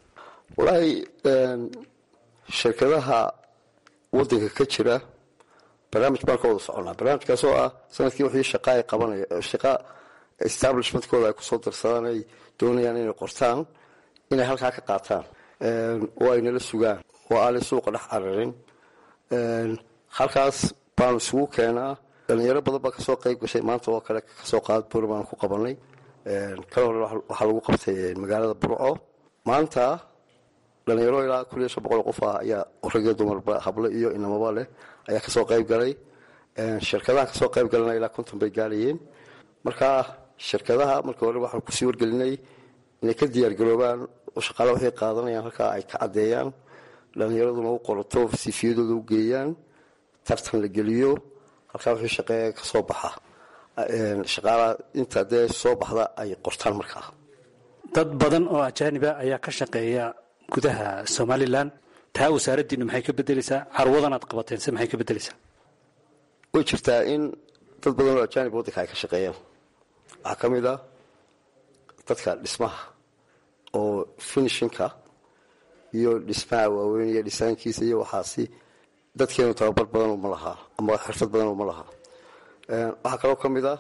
wallaahi shirkadaha wadanka ka jira barnaamij baan ka wada soconaa barnaamijkaasoo ah sanadkii wixii shaqa ay qabanaya shaqa establishmentkooda ay kusoo darsadaan ay doonayaan inay qortaan inay halkaa ka qaataan oo ay nala sugaan oo aanay suuqa dhex cararin halkaas baanu isugu keenaa dhalinyaro badan baa kasoo qayb gashay maanta oo kale kasoo qaad bur baan ku qabanay kala hore waxaa lagu qabtay magaalada burco maanta dhalinyaro ilaa kun iyo shan boqol qof ah ayaa ragyo dumarba hablo iyo inamaba leh ayaa kasoo qayb galay shirkadaha kasoo qayb galana ilaa konton bay gaarayeen marka shirkadaha markii hore waxaan kusii wargelinay inay ka diyaargaroobaan oo shaqaala waxay qaadanayaan halkaa ay ka caddeeyaan dhalinyaraduna u qorato sifiyadooda u geeyaan tartan la geliyo halkaa wixii shaqeeya kasoo baxa shaqaalaha inta dee soo baxda ay qortaan markaa dad badan oo ajaaniba ayaa ka shaqeeya gudaha somalilan taa wasaaraddiinu maxay ka bedeleysaa carwadan aad qabateen se maxay ka bedeleysaa way jirtaa in dad badan oo ajaanib waddanka ay ka shaqeeyaan waxaa ka mid ah dadka dhismaha oo finishinka iyo dhismaha waaweyn iyo dhisaankiisa iyo waxaasi dadkeenu tababar badan uma lahaa ama xirfad badan uma lahaa waxaa kaloo ka mid ah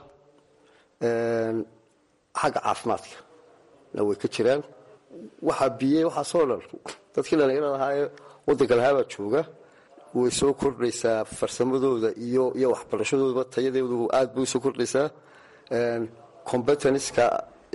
xagga caafimaadka na way ka jiraan waxaa biyey waxaasoo dhan dadkii dhalinyarada ahaa ee waddanka lahaabaa jooga way soo kordhaysaa farsamadooda iyo iyo waxbarashadoodaba tayadeedu aad bay usoo kordhaysaa competenska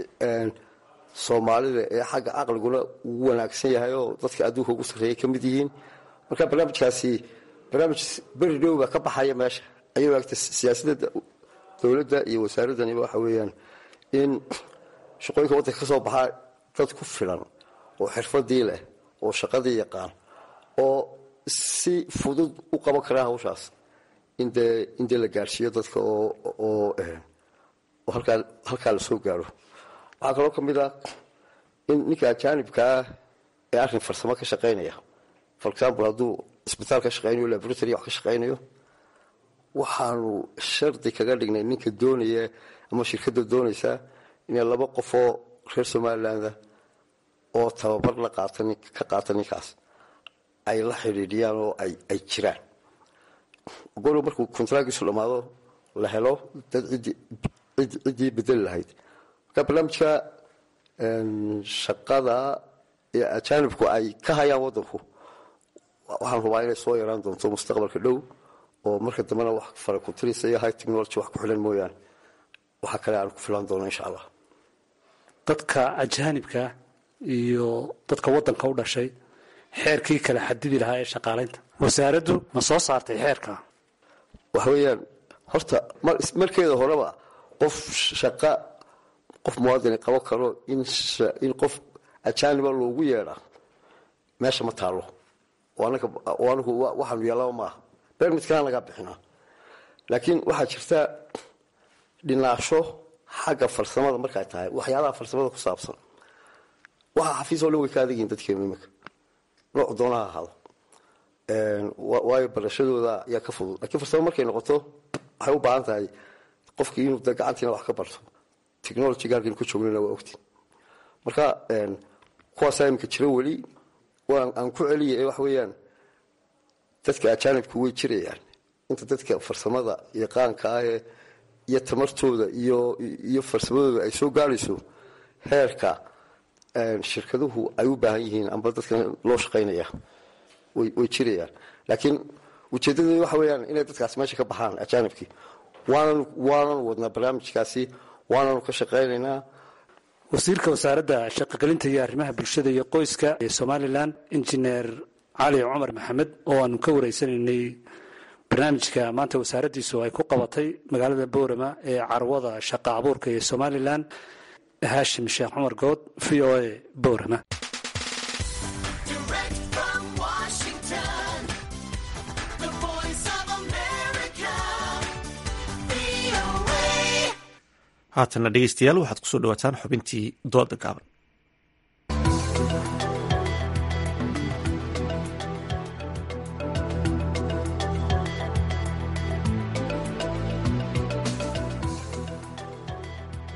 soomaalida ee xagga caqliguna ugu wanaagsan yahay oo dadka adduunka ugu sarreeyay ka mid yihiin marka barnaamijkaasi barnaamij beri dhow baa ka baxaya meesha ayay waagta siyaasadda dowladda iyo wasaaraddaniba waxa weeyaan in shaqooyinka waddanka ka soo baxaa dad ku filan oo xirfadii leh oo shaqadii yaqaan oo si fudud u qaban karaa hawshaas indee in dee la gaarsiiyo dadka oo oo halkaa halkaa la soo gaaro waxaa kaloo ka mid ah in ninka ajaanibkaa ee arrin farsamo ka shaqaynaya for example hadduu isbitaal ka shaqaynayo laboratory wax ka shaqaynayo waxaanu shardi kaga dhignay ninka doonaya ama shirkadda doonaysa inay laba qofoo reer somalilandah oo tababar la qaata ka qaata ninkaas ay la xidhiidhiyaan oo ay jiraan goriga markuu kontraagiisu dhammaado la helo dad ciddii bedeli lahayd marka barnaamijka shaqada ee ajaanibku ay ka hayaan waddanku waxaan hubaa inay soo yaraan doonto mustaqbalka dhow oo marka dambena wax farakutirisa iyo high technology wax ku xilan mooyaane waxaa kale aan ku filan doono insha allah dadka ajaanibka iyo dadka waddanka u dhashay xeerkii kala xadidi lahaa ee shaqaalaynta wasaaraddu ma soo saartay xeerka waxa weeyaan horta markeeda horeba qof shaqa qof muwaadini qaban karo in qof ajaaniba loogu yeedha meesha ma taalo anagu waxaanu yeelaba maaha bermidkana lagaa bixinaa laakiin waxaa jirta dhinaasho xagga farsamada markay tahay waxyaalaha farsamada ku saabsan waxa xafiis oo dhan way ka adegiin dadkeenu iminka nooc doonaha ahaado waayo barashadooda ayaa ka fudud lakiin farsamo markay noqoto waxay u baahan tahay qofkii inuu de gacantiina wax ka barto technologyga halkan ku joognana waa ogtiin marka kuwaasaa iminka jira weli aan ku celiya waxa weeyaan dadka ajaanibku way jirayaan inta dadka farsamada iyo qaanka ahee iyo tamartooda iyo iyo farsamadooda ay soo gaarayso heerka shirkaduhu ay u baahan yihiin amba dadka loo shaqaynaya way jirayaan laakiin ujeedadeedu waxa weeyaan inay dadkaasi meesha ka baxaan ajaanibkii waanan waanan wadnaa barnaamijkaasi waananu ka shaqaynaynaa wasiirka wasaaradda shaqogelinta iyo arrimaha bulshada iyo qoyska ee somalilan injineer cali cumar maxamed oo aanu ka wareysanaynay barnaamijka maanta wasaaraddiisu ay ku qabatay magaalada boorama ee carwada shaqa abuurka ee somalilan haashim sheekh cumar good v o a boorama haatana dhegeystayaal waxaad kusoo dhawaataan xubintii dooda gaaban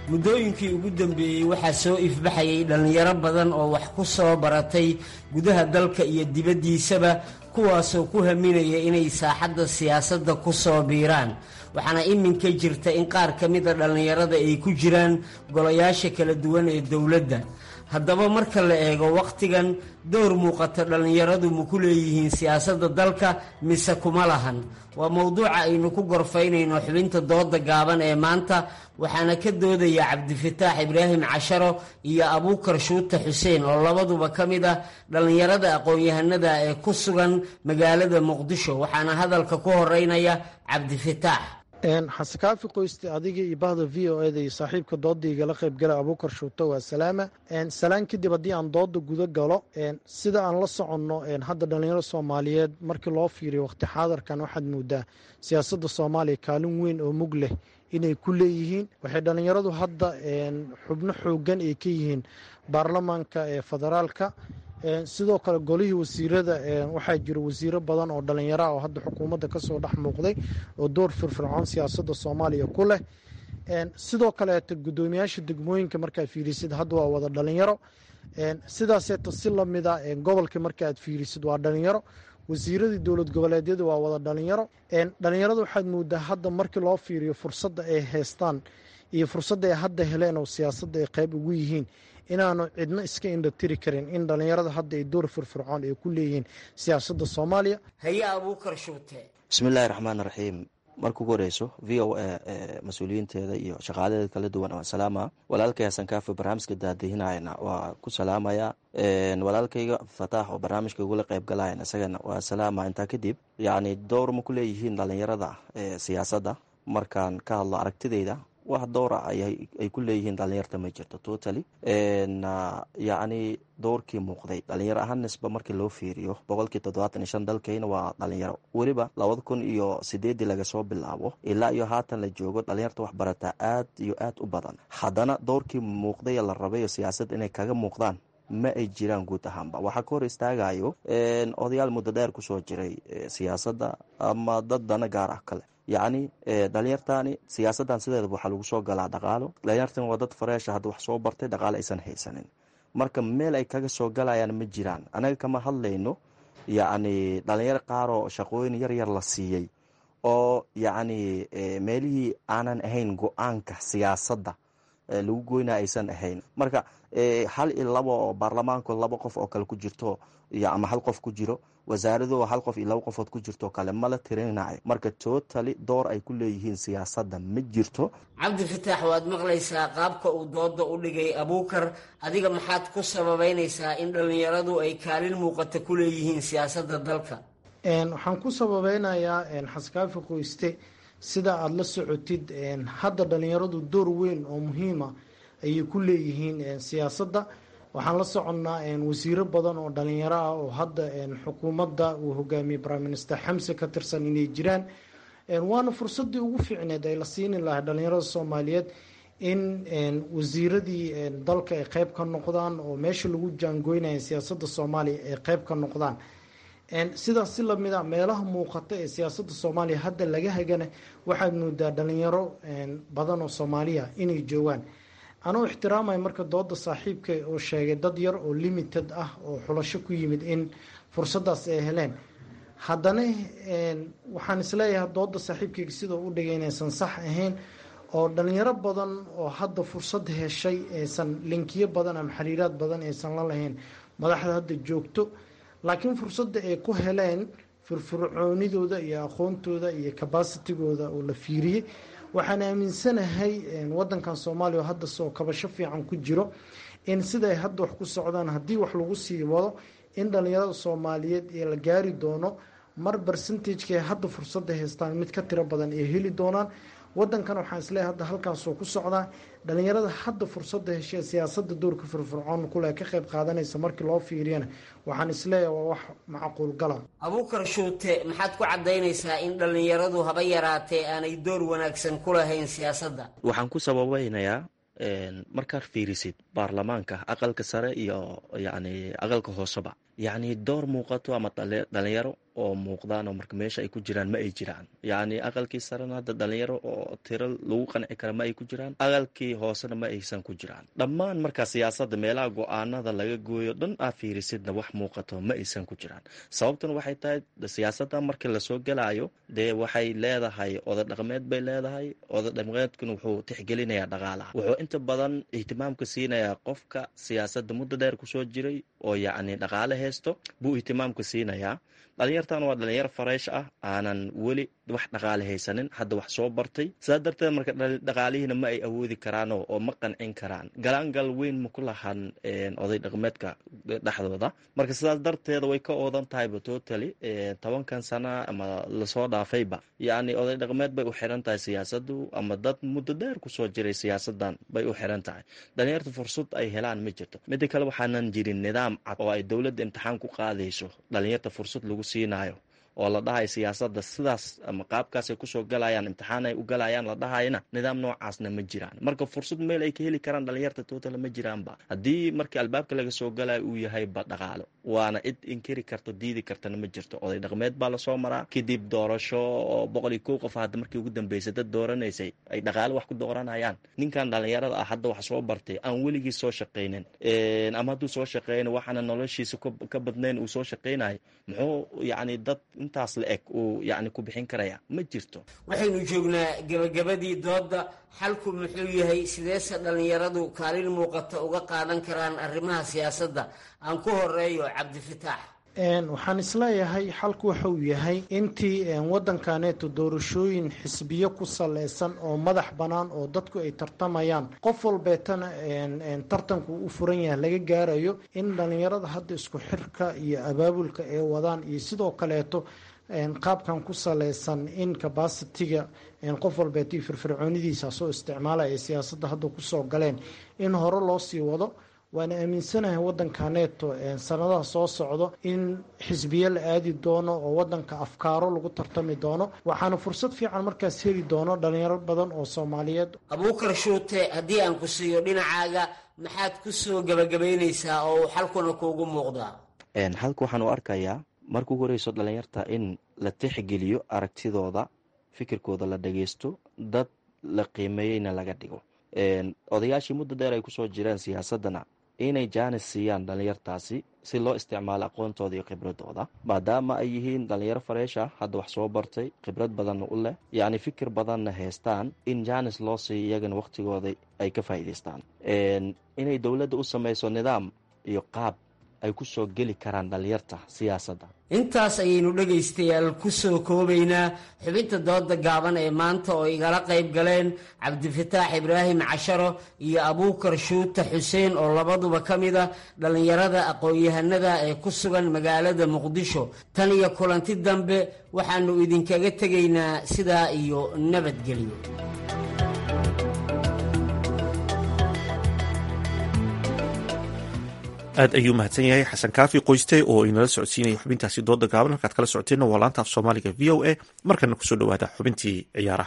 muddooyinkii ugu dambeeyey waxaa soo ifbaxayay dhallinyaro badan oo wax ku soo baratay gudaha dalka iyo dibaddiisaba kuwaasoo ku haminaya inay saaxadda siyaasadda ku soo biiraan waxaana iminka jirta in qaar ka mida dhallinyarada ay ku jiraan golayaasha kala duwan ee dowladda haddaba marka la eego wakhtigan door muuqata dhallinyaradu ma ku leeyihiin siyaasadda dalka mise kuma lahan waa mowduuca aynu ku gorfaynayno xubinta dooda gaaban ee maanta waxaana ka doodaya cabdifataax ibraahim casharo iyo abuukar shuute xuseen oo labaduba ka mid ah dhallinyarada aqoon-yahanada ee ku sugan magaalada muqdisho waxaana hadalka ku horeynaya cabdifataax xasekaafi qoyste adiga iyo bahda v o eda iyo saaxiibka dooda igala qaybgala abuukar shuuto waa salaama salaan kadib haddii aan dooda guda galo sida aan la soconno hadda dhalinyaro soomaaliyeed markii loo fiiriyo waqti xaadarkan waxaad moodaa siyaasadda soomaaliya kaalin weyn oo mug leh inay ku leeyihiin waxay dhalinyaradu hadda xubno xoogan ay ka yihiin baarlamaanka ee federaalka sidoo kale golihii wasiirada waxaa jira wasiiro badan oo dhalinyara oo hadda xukuumadda kasoo dhex muuqday oo door firfircoon siyaasadda soomaaliya ku leh sidoo kaleeta guddoomiyaasha degmooyinka markaad fiirisid hadda waa wada dhalinyaro sidaaseeta si lamida gobolka markaaad fiirisid waa dhalinyaro wasiiradii dowlad goboleedyada waa wada dhalinyaro dhalinyarada waxaad moodaa hadda markii loo fiiriyo fursadda ay haystaan iyo fursadda ay hadda heleen oo siyaasadda ay qayb ugu yihiin inaanu cidno iska indhatiri karin in dhalinyarada hadda ay door firfircoon ay ku leeyihiin siyaasadda soomaaliya haye abuukar shuute bismiillaahi raxmaan raxiim marka ugu horeyso v o a mas-uuliyiinteeda iyo shaqaaladeeda kala duwan waan salaama walaalkay hasan kaafi barnaamijka daadihinayana waa ku salaamaya walaalkayga fataax oo barnaamijka igula qayb galayan isagana waa salaama intaa kadib yacni dowr ma ku leeyihiin dhalinyarada siyaasadda markaan ka hadlo aragtideyda wax dowra ay ku leeyihiin dhalinyarta ma jirto totally yacni dowrkii muuqday dhalinyaro ahaan nisba markii loo fiiriyo boqolkii toddobaatan iyo shan dalkayna waa dhalinyaro weliba labada kun iyo sideedii laga soo bilaabo ilaa iyo haatan la joogo dhalinyarta wax barataa aad iyo aad u badan haddana dowrkii muuqday la rabayo siyaasadda inay kaga muuqdaan ma ay jiraan guud ahaanba waxaa ka hor istaagayo odayaal muddo dheer kusoo jiray siyaasadda ama dad dana gaar ah kale yacni dhalinyartani siyaasaddan sideedaba waxaa lagu soo galaa dhaqaalo dhalinyartan waa dad fareesha hadda wax soo bartay dhaqaalo aysan haysanin marka meel ay kaga soo galayaan ma jiraan anaga kama hadlayno yacni dhalinyaro qaaroo shaqooyin yar yar la siiyey oo yacni meelihii aanan ahayn go-aanka siyaasadda lagu goyna aysan ahayn marka hal iyo laba oo baarlamaanku laba qof oo kale ku jirto iyo ama hal qof ku jiro wasaarado hal qof iyo laba qofood ku jirto kale mala tirinayo marka totally door ay ku leeyihiin siyaasadda ma jirto cabdifataax waad maqlaysaa qaabka uu dooda u dhigay abuukar adiga maxaad ku sababeynaysaa in dhallinyaradu ay kaalin muuqata ku leeyihiin siyaasadda dalka waxaan ku sababeynayaa xaskaafi qoyste sida aada la socotid hadda dhalinyaradu door weyn oo muhiima ayay ku leeyihiin siyaasadda waxaan la soconnaa wasiiro badan oo dhalinyaro ah oo hadda xukuumadda uu hogaamiyey prime minister xamse ka tirsan inay jiraan waana fursadii ugu fiicneed ay la siini lahay dhalinyarada soomaaliyeed in wasiiradii dalka ay qeyb ka noqdaan oo meesha lagu jaangoynaya siyaasadda soomaaliya ay qeyb ka noqdaan sidaas si lamid a meelaha muuqata ee siyaasadda soomaaliya hadda laga hagana waxaad moodaa dhalinyaro badan oo soomaaliya inay joogaan anuu ixtiraamaya marka dooda saaxiibka oo sheegay dad yar oo limited ah oo xulasho ku yimid in fursadaas ay heleen haddana waxaan isleeyahay dooda saaxiibkayga sidoo u dhigay inaysan sax ahayn oo dhalinyaro badan oo hadda fursad heshay aysan linkiyo badan ama xiriiraad badan aysan la lahayn madaxda hadda joogto laakiin fursadda ay ku heleen firfircoonidooda iyo aqoontooda iyo cabacitigooda oo la fiiriyey waxaan aaminsanahay wadankan soomaaliya oo hadda soo kabasho fiican ku jiro in siday hadda wax ku socdaan haddii wax lagu sii wado in dhalinyarada soomaaliyeed ee la gaari doono mar bercentageka hadda fursadda haystaan mid ka tiro badan ay heli doonaan wadankan waxaan isleeyahay hadda halkaasoo ku socdaa dhalinyarada hadda fursadda heshee siyaasada doorka firfircoon kule ka qayb qaadanaysa markii loo fiiriyana waxaan isleeyahay waa wax macquul gala abuukar shuute maxaad ku cadaynaysaa in dhalinyaradu haba yaraatee aanay door wanaagsan ku lahayn siyaasadda waxaan ku sababeynayaa markaad fiirisid baarlamaanka aqalka sare iyo yacni aqalka hooseba yacni door muuqato ama dhalinyaro oo muuqdaan oo marka meesha ay ku jiraan ma ay jiraan yacni aqalkii sarena hadda dhalinyaro oo tiro lagu qanci kara ma ay ku jiraan aqalkii hoosena ma aysan ku jiraan dhammaan markaa siyaasadda meelaha go-aanada laga gooyo dhan aa fiirisidna wax muuqato ma aysan ku jiraan sababtuna waxay tahay siyaasadda markii lasoo gelaayo dee waxay leedahay oda dhaqmeed bay leedahay oda dhaqmeedkuna wuxuu tixgelinayaa dhaqaalaha wuxuu inta badan ihtimaamka siinayaa qofka siyaasadda muddo dheer kusoo jiray oo yacni dhaqaale haysto buu ihtimaamka siinayaa dhalinyartan waa dhalinyar fareesh ah aanan weli wax dhaqaale haysanin hadda wax soo bartay sidaa darteed marka dhaqaalihiina ma ay awoodi karaan oo ma qancin karaan galaangal weyn ma ku lahan oday dhaqmeedka dhexdooda marka sidaas darteeda way ka oodan tahayba totally tobankan sana ama lasoo dhaafayba yacni oday dhaqmeed bay u xiran tahay siyaasadu ama dad muddo dheer kusoo jiray siyaasadan bay u xiran tahay dhalinyarta fursad ay helaan ma jirto mida kale waxaanan jirin nidaam cad oo ay dowladda imtixaan ku qaadayso dhalinyarta fursad lagu siinayo oo la dhahayo siyaasadda sidaas ama qaabkaasay kusoo galayaan imtixaan ay u galayaan la dhahayana nidaam noocaasna ma jiraan marka fursad meel ay ka heli karaan dhalinyarta total ma jiraanba haddii markii albaabka laga soo galayo uu yahayba dhaqaalo waana cid inkiri karto diidi kartana ma jirto oday dhaqmeed baa lasoo maraa kadib doorasho oo boqol iyo kow qof hadda markii ugu dambeysay dad dooranaysay ay dhaqaalo wax ku dooranayaan ninkan dhalinyarada ah hadda wax soo bartay aan weligii soo shaqaynin ama hadduu soo shaqeyna waxaana noloshiisa ka badnayn uu soo shaqaynayo muxuu yacni dad intaas la eg uu yacni ku bixin karaya ma jirto waxaynu joognaa gebagabadii doodda xalku muxuu yahay sideese dhallinyaradu kaalin muuqata uga qaadan karaan arrimaha siyaasadda aan ku horeeyo cabdifataax waxaan isleeyahay xalku waxauu yahay intii waddankaneeto doorashooyin xisbiyo ku saleysan oo madax bannaan oo dadku ay tartamayaan qof walbeetana tartanku u furan yahay laga gaarayo in dhallinyarada hadda isku xirka iyo abaabulka ay wadaan iyo sidoo kaleeto qaabkan ku saleysan in cabasitiga qof walbeeto iyo firfircoonidiisa soo isticmaalaya ay siyaasadda hadda kusoo galeen in hore loo sii wado waana aaminsanahay waddankaneeto sanadaha soo socdo in xisbiye la aadi doono oo waddanka afkaaro lagu tartami doono waxaana fursad fiican markaas heli doono dhalinyaro badan oo soomaaliyeed abuukar shuute haddii aan ku siiyo dhinacaaga maxaad ku soo gebagabaynaysaa oo uu xalkuna kuugu muuqdaa xalka waxaan u arkayaa marka ugu horeyso dhalinyarta in la tixgeliyo aragtidooda fikirkooda la dhageysto dad la qiimeeyeyna laga dhigo odayaashii muddo dheer ay kusoo jireen siyaasadana inay jaanis siiyaan dhalinyartaasi si loo isticmaalo aqoontooda iyo khibradooda maadaama ay yihiin dhalinyaro fareesha hadda wax soo bartay khibrad badanna u leh yacni fikir badanna haystaan in jaanis loo siiyo iyagana wakhtigooda ay ka faa'iidaystaan inay dowladda u samayso nidaam iyo qaab ay ku soo geli karaan dhalinyarta siyaasadda intaas ayaynu dhegaystayaal ku soo koobaynaa xubinta dooda gaaban ee maanta oo igala qayb galeen cabdifataax ibraahim casharo iyo abuukar shuuta xuseen oo labaduba ka mid a dhallinyarada aqoon-yahanada ee ku sugan magaalada muqdisho tan iyo kulanti dambe waxaannu idinkaga tegaynaa sidaa iyo nabadgelyo aad ayuu mahadsan yahay xasan kaafi qoyste oo inala socodsiinaya xubintaasi dooda gaaban halkaad kala socoteenna waa laanta af soomaaliga v o a markana kusoo dhawaada xubintii ciyaaraha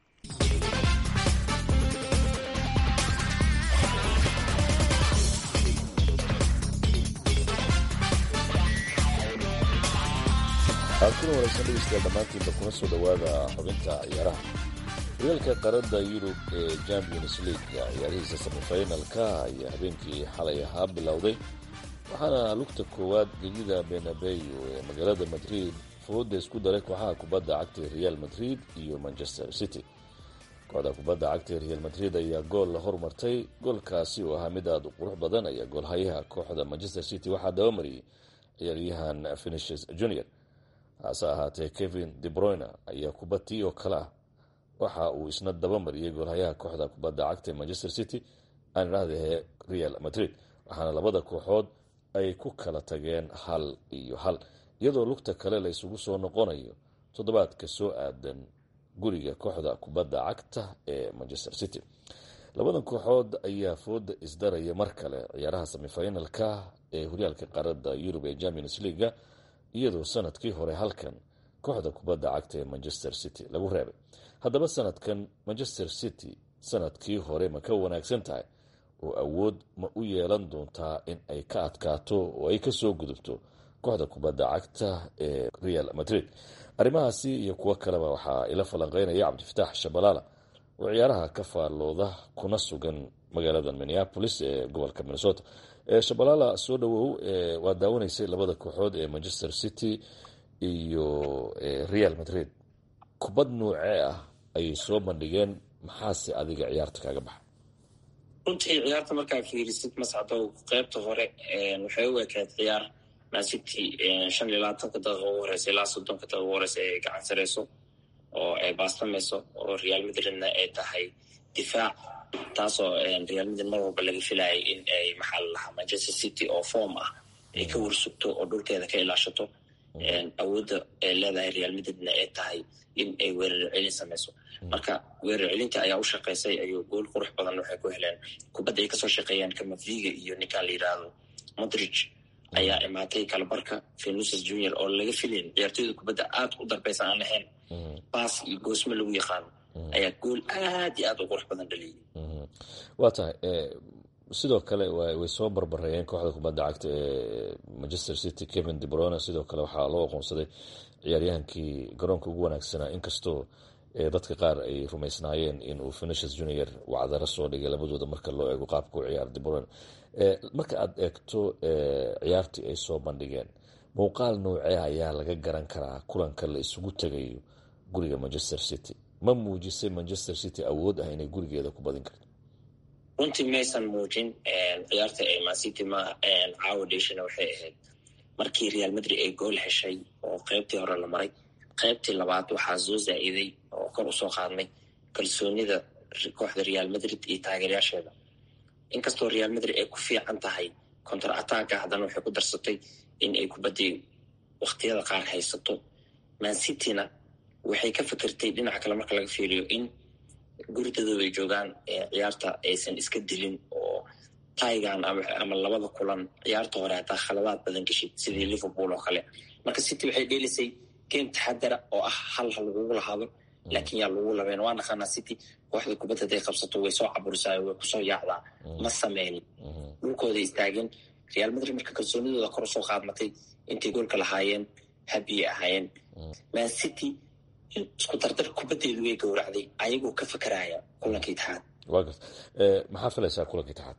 kuna waraysan dhegeystayaal dhammaantiinba kuna soo dhowaada xubinta ciyaaraha horyaalka qaarada yurub ee champions league ciyaarihiisa semifinalka ayaa habeenkii xalay ahaa bilowday waxaana lugta koowaad gegida benabeyo ee magaalada madrid fooda isku daray kooxaha kubadda cagta real madrid iyo manchester city kooxda kubadda cagta real madrid ayaa gool la hormartay goolkaasi oo ahaa mid aada u qurux badan ayaa goolhayaha kooxda manchester city waxaa dabamariyey ciyaaryahan finishes junior hase ahaatee kevin debroyne ayaa kubatii oo kale ah waxa uu isna dabamariyey goolhayaha kooxda kubadda cagta ee manchester city aan idhahdahe real madrid waxaana labada kooxood ay ku kala tageen hal iyo hal iyadoo lugta kale la isugu soo noqonayo toddobaadka soo aadan guriga kooxda kubadda cagta ee manchester city labadan kooxood ayaa fooda isdaraya mar kale ciyaaraha semifinalka ee horyaalka qaarada yurub ee champions leaga iyadoo sanadkii hore halkan kooxda kubadda cagta ee manchester city lagu reebay haddaba sanadkan manchester city sanadkii hore ma ka wanaagsan tahay oo awood ma u yeelan doontaa in ay ka adkaato oo ay kasoo gudubto kooxda kubadda cagta ee real madrid arrimahaasi iyo kuwo kaleba waxaa ila falanqeynaya cabdifataax shabalaala oo ciyaaraha ka faallooda kuna sugan magaalada minneapolis ee gobolka minnesota shabalaala soo dhawow waa daawanaysay labada kooxood ee manchester city iyo real madrid kubad noocee ah ayay soo bandhigeen maxaase adiga ciyaarta kaaga baxa runtii ciyaarta markaa fiirisid mascado qeybta hore waxay u ekayd ciyaar mancity shan iyo labaatanka daqiiqa ugu horeysa ilaa soddonka daqiiqa ugu horeysa ay gacan sareyso oo ay baastamayso oo real madridna ay tahay difaac taasoo real madrid mar walba laga filayay in ay maxaa la lahaa manchester city oo form ah ay ka warsugto oo dhulkeeda ka ilaashato awoodda ay leedahay real madridna ay tahay in ay weerar celin samayso marka weerar celinta ayaa u shaqaysay ayuu gool qurux badan waxay ku heleen kubadda ay kasoo shaqeeyaan kamaviga iyo ninkan la yidhaahdo modridge ayaa imaatay kalabarka venuses junior oo laga filayn ciyaartooyda kubadda aad u darbeysan aan ahayn baas iyo goosmo lagu yaqaano ayaa gool aad iyo aad u qurux badan dhaliyay waa tahay sidoo kale way soo barbareeyeen kooxda kubadda cagta ee manchester city kevin debrone sidoo kale waxaa loo aqoonsaday ciyaaryahankii garoonka ugu wanaagsanaa inkastoo dadka qaar ay rumaysnaayeen inuu venetius junior wacdaro soo dhigay labadooda marka loo eego qaabka u ciyaar debrone marka aad eegto ciyaartii ay soo bandhigeen muuqaal noocee ayaa laga garan karaa kulanka la isugu tegayo guriga manchester city ma muujisay manchester city awood ah inay gurigeeda ku badin karto runtii maysan muujin ciyaarta ee mancity ma caawa dheshana waxay ahayd markii real madrid ay gool heshay oo qeybtii hore la maray qeybtii labaad waxaa soo zaa-iday oo kor usoo qaadnay kalsoonida kooxda real madrid iyo taageeryaasheeda inkastoo real madrid ay ku fiican tahay contar attacka haddana waxay ku darsatay in ay kubaddii wakhtiyada qaar haysato mancityna waxay ka fikirtay dhinaca kale marka laga fiiriyo in guridadooda ay joogaan ciyaarta aysan iska dilin oo taigan ama labada kulan ciyaarta hore hataa khaladaad badan geshid sidii liverpool oo kale marka city waxay dheelisay game taxadara oo ah hal ha lagugu lahaado laakiin yaa lagu labeen waa naqaanaa city kooxda kubadda haday qabsato way soo caburisaa way kusoo yaacdaa ma sameynin dhulkooda istaageen real madrid marka kalsoonidooda kor usoo qaadmatay intay goolka lahaayeen habiyay ahaayeen man city isku dardar kubaddeedu way gowracday ayagoo ka fakaraya kulanka itixaad waa garta maxaa filaysaa kulanka itixaad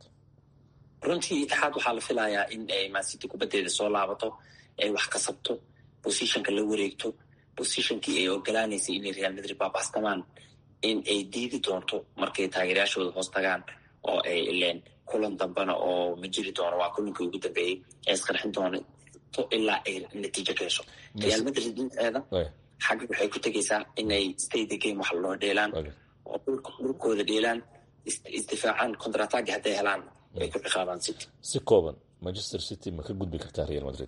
runtii itixaad waxaa la filayaa in ay mancity kubaddeeda soo laabato ay wax kasabto positionka la wareegto positionkii ay ogolaanaysay inay real madrid baabastamaan in ay diidi doonto markay taageeryaashooda hoos tagaan oo ay ileen kulan dambana oo ma jiri doono waa kulankii ugu dambeeyey ee isqarxin doonto ilaa ay natiijo ka hesho real madrid dhinceeda xagga waxay ku tegaysaa inay stade game wax loo dheelaan oo dhulkooda dheelaan isdifaacaan contratag hadday helaan ay ku ciqaabaan city si kooban manchester city ma ka gudbi kartaa real madrid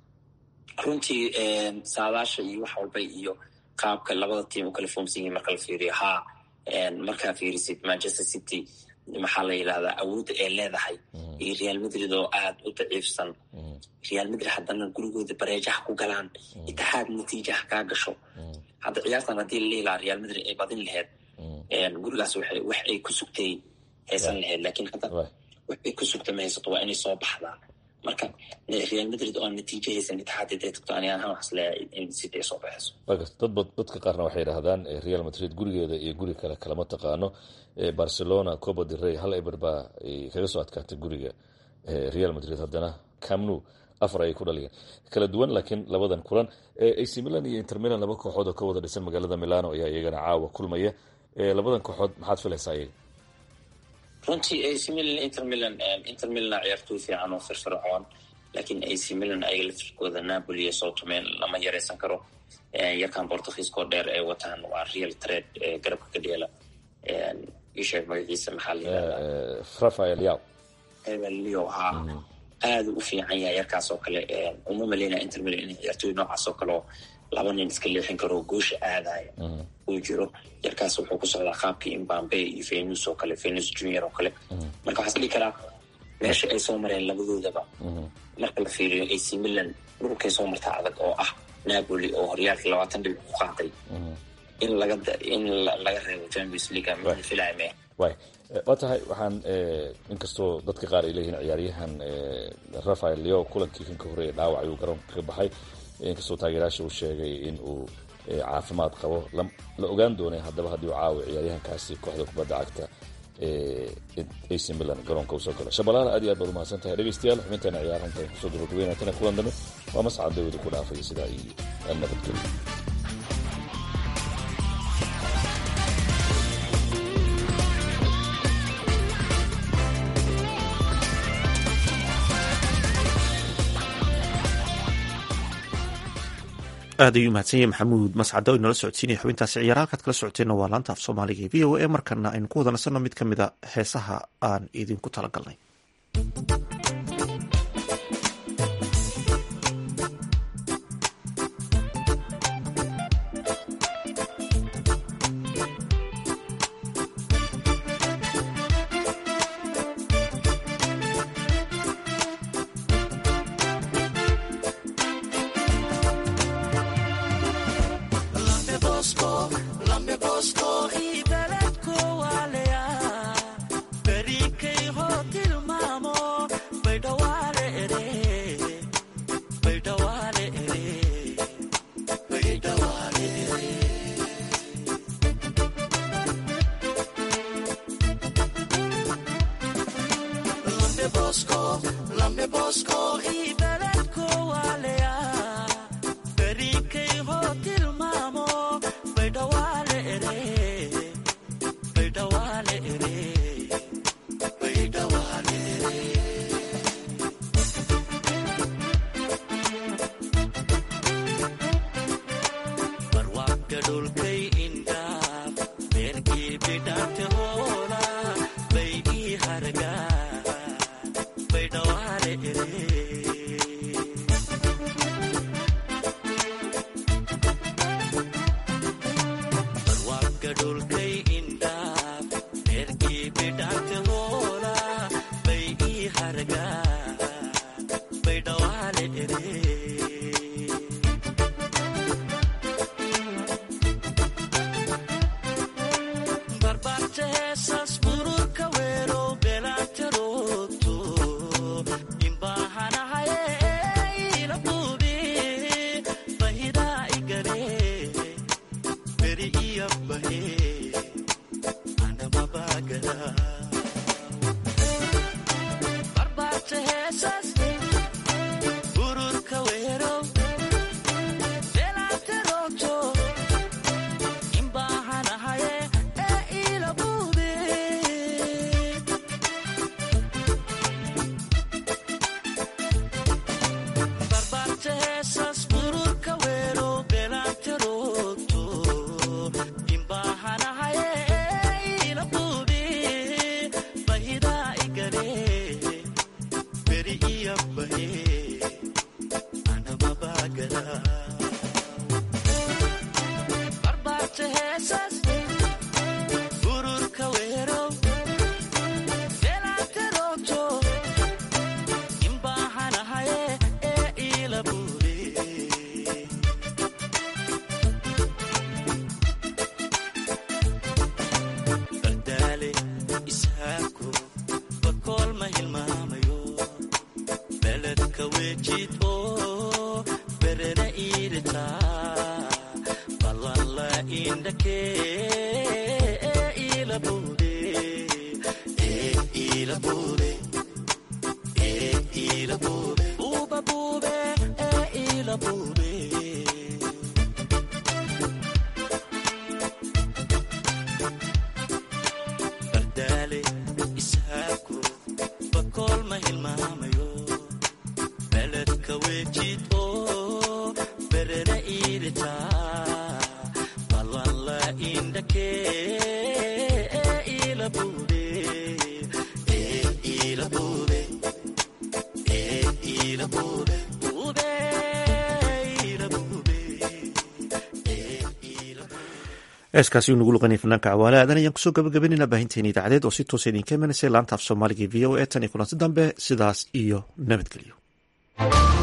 runtii saadaasha iyo wax walba iyo qaabka labada tiim u kala foomsan yihin marka la fiiriyo haa markaa fiirisid manchester city maxaa la yidhahdaa awoodda ay leedahay iyo real madrid oo aad u daciifsan real madrid haddana gurigooda bareejaha ku galaan itixaad natiijaha kaa gasho hadda ciyaartan haddii la lihi lahaa real madrid ay badin laheyd gurigaas wax ay ku sugtay haysan laheyd lakiin hadda wax ay ku sugta ma haysato waa inay soo baxdaa marka real madrid oo natiijo haysan itixaad haday tagto ani ahaan waxas leeyahay in city ay soo baxayso waa garta dadba dadka qaarna waxay yidhaahdaan real madrid gurigeeda iyo guri kale kalama taqaano barcelona copa del rey hal eber baa kaga soo adkaatay guriga real madrid haddana camnu afar ayay ku dhaliyeen kala duwan laakiin labadan kulan ac milan iyo inter milan laba kooxood oo ka wada dhisan magaalada milano ayaa iyagana caawa kulmaya labadan kooxood maxaad filaysaa iyaga runtii ac milan inter milan inter milana ciyaartooy fiican oo firfircoon laakiin ac milan ayaga lafirkooda napoli iyo southman lama yaraysan karo yarkan bortugiiskoo dheer ay wataan waa real trade garabka ka dheela isheeg magaciisa maxaa la yidhahdaa rafael yaw leo haa aada u fiican yahay yarkaas oo kale uma maleyna inter milan in ciyaartooy noocaas oo kale oo laba nin iska leexin karo goosha aadaya uu jiro yarkaas wuxuu ku socdaa qaabkii imbambe iyo venus oo kale venus junior oo kale marka waxaa isdhihi karaa meesha ay soo mareen labadoodaba marka la fiiriyo ac milan dhulkay soo martaa adag oo ah napoli oo horyaalkii labaatan dhibic ku qaatay in laga in laga reebo champions league ma filaya me way waa tahay waxaan inkastoo dadka qaar ay leeyihiin ciyaaryahan rafael leo kulankii kan ka horreeya dhaawac ayuu garoonka ka baxay inkastoo taageerayaasha uu sheegay in uu caafimaad qabo la ogaan doonay haddaba haddii uu caawi ciyaaryahankaasi kooxda kubadda cagta ac milan garoonka usoo gala shabalaala aad iyo aad baad umahadsan tahay dhegeystayaal xubinteena ciyaaraha intaan kusoo gabagabeynatana kulan dambe waa mascad dawada ku dhaafaya sidaa iyo nabadgelyo aad ayuu mahadsan yahay maxamuud mascado o inala socodsiinaya xubintaasi ciyaara halkaad kala socoteenna waa laanta af soomaaliga e v o a markana aynu ku wada nasanno mid ka mid a heesaha aan idinku talagalnay heeskaasi uu nagu luqanaya fanaanka cawaale aadan ayaan kusoo gabagabeynayna baahinteena idaacadeed oo si toosa idinka imanaysa laanta af soomaaliga v o e tan iyo kulanti dambe sidaas iyo nabadgelyo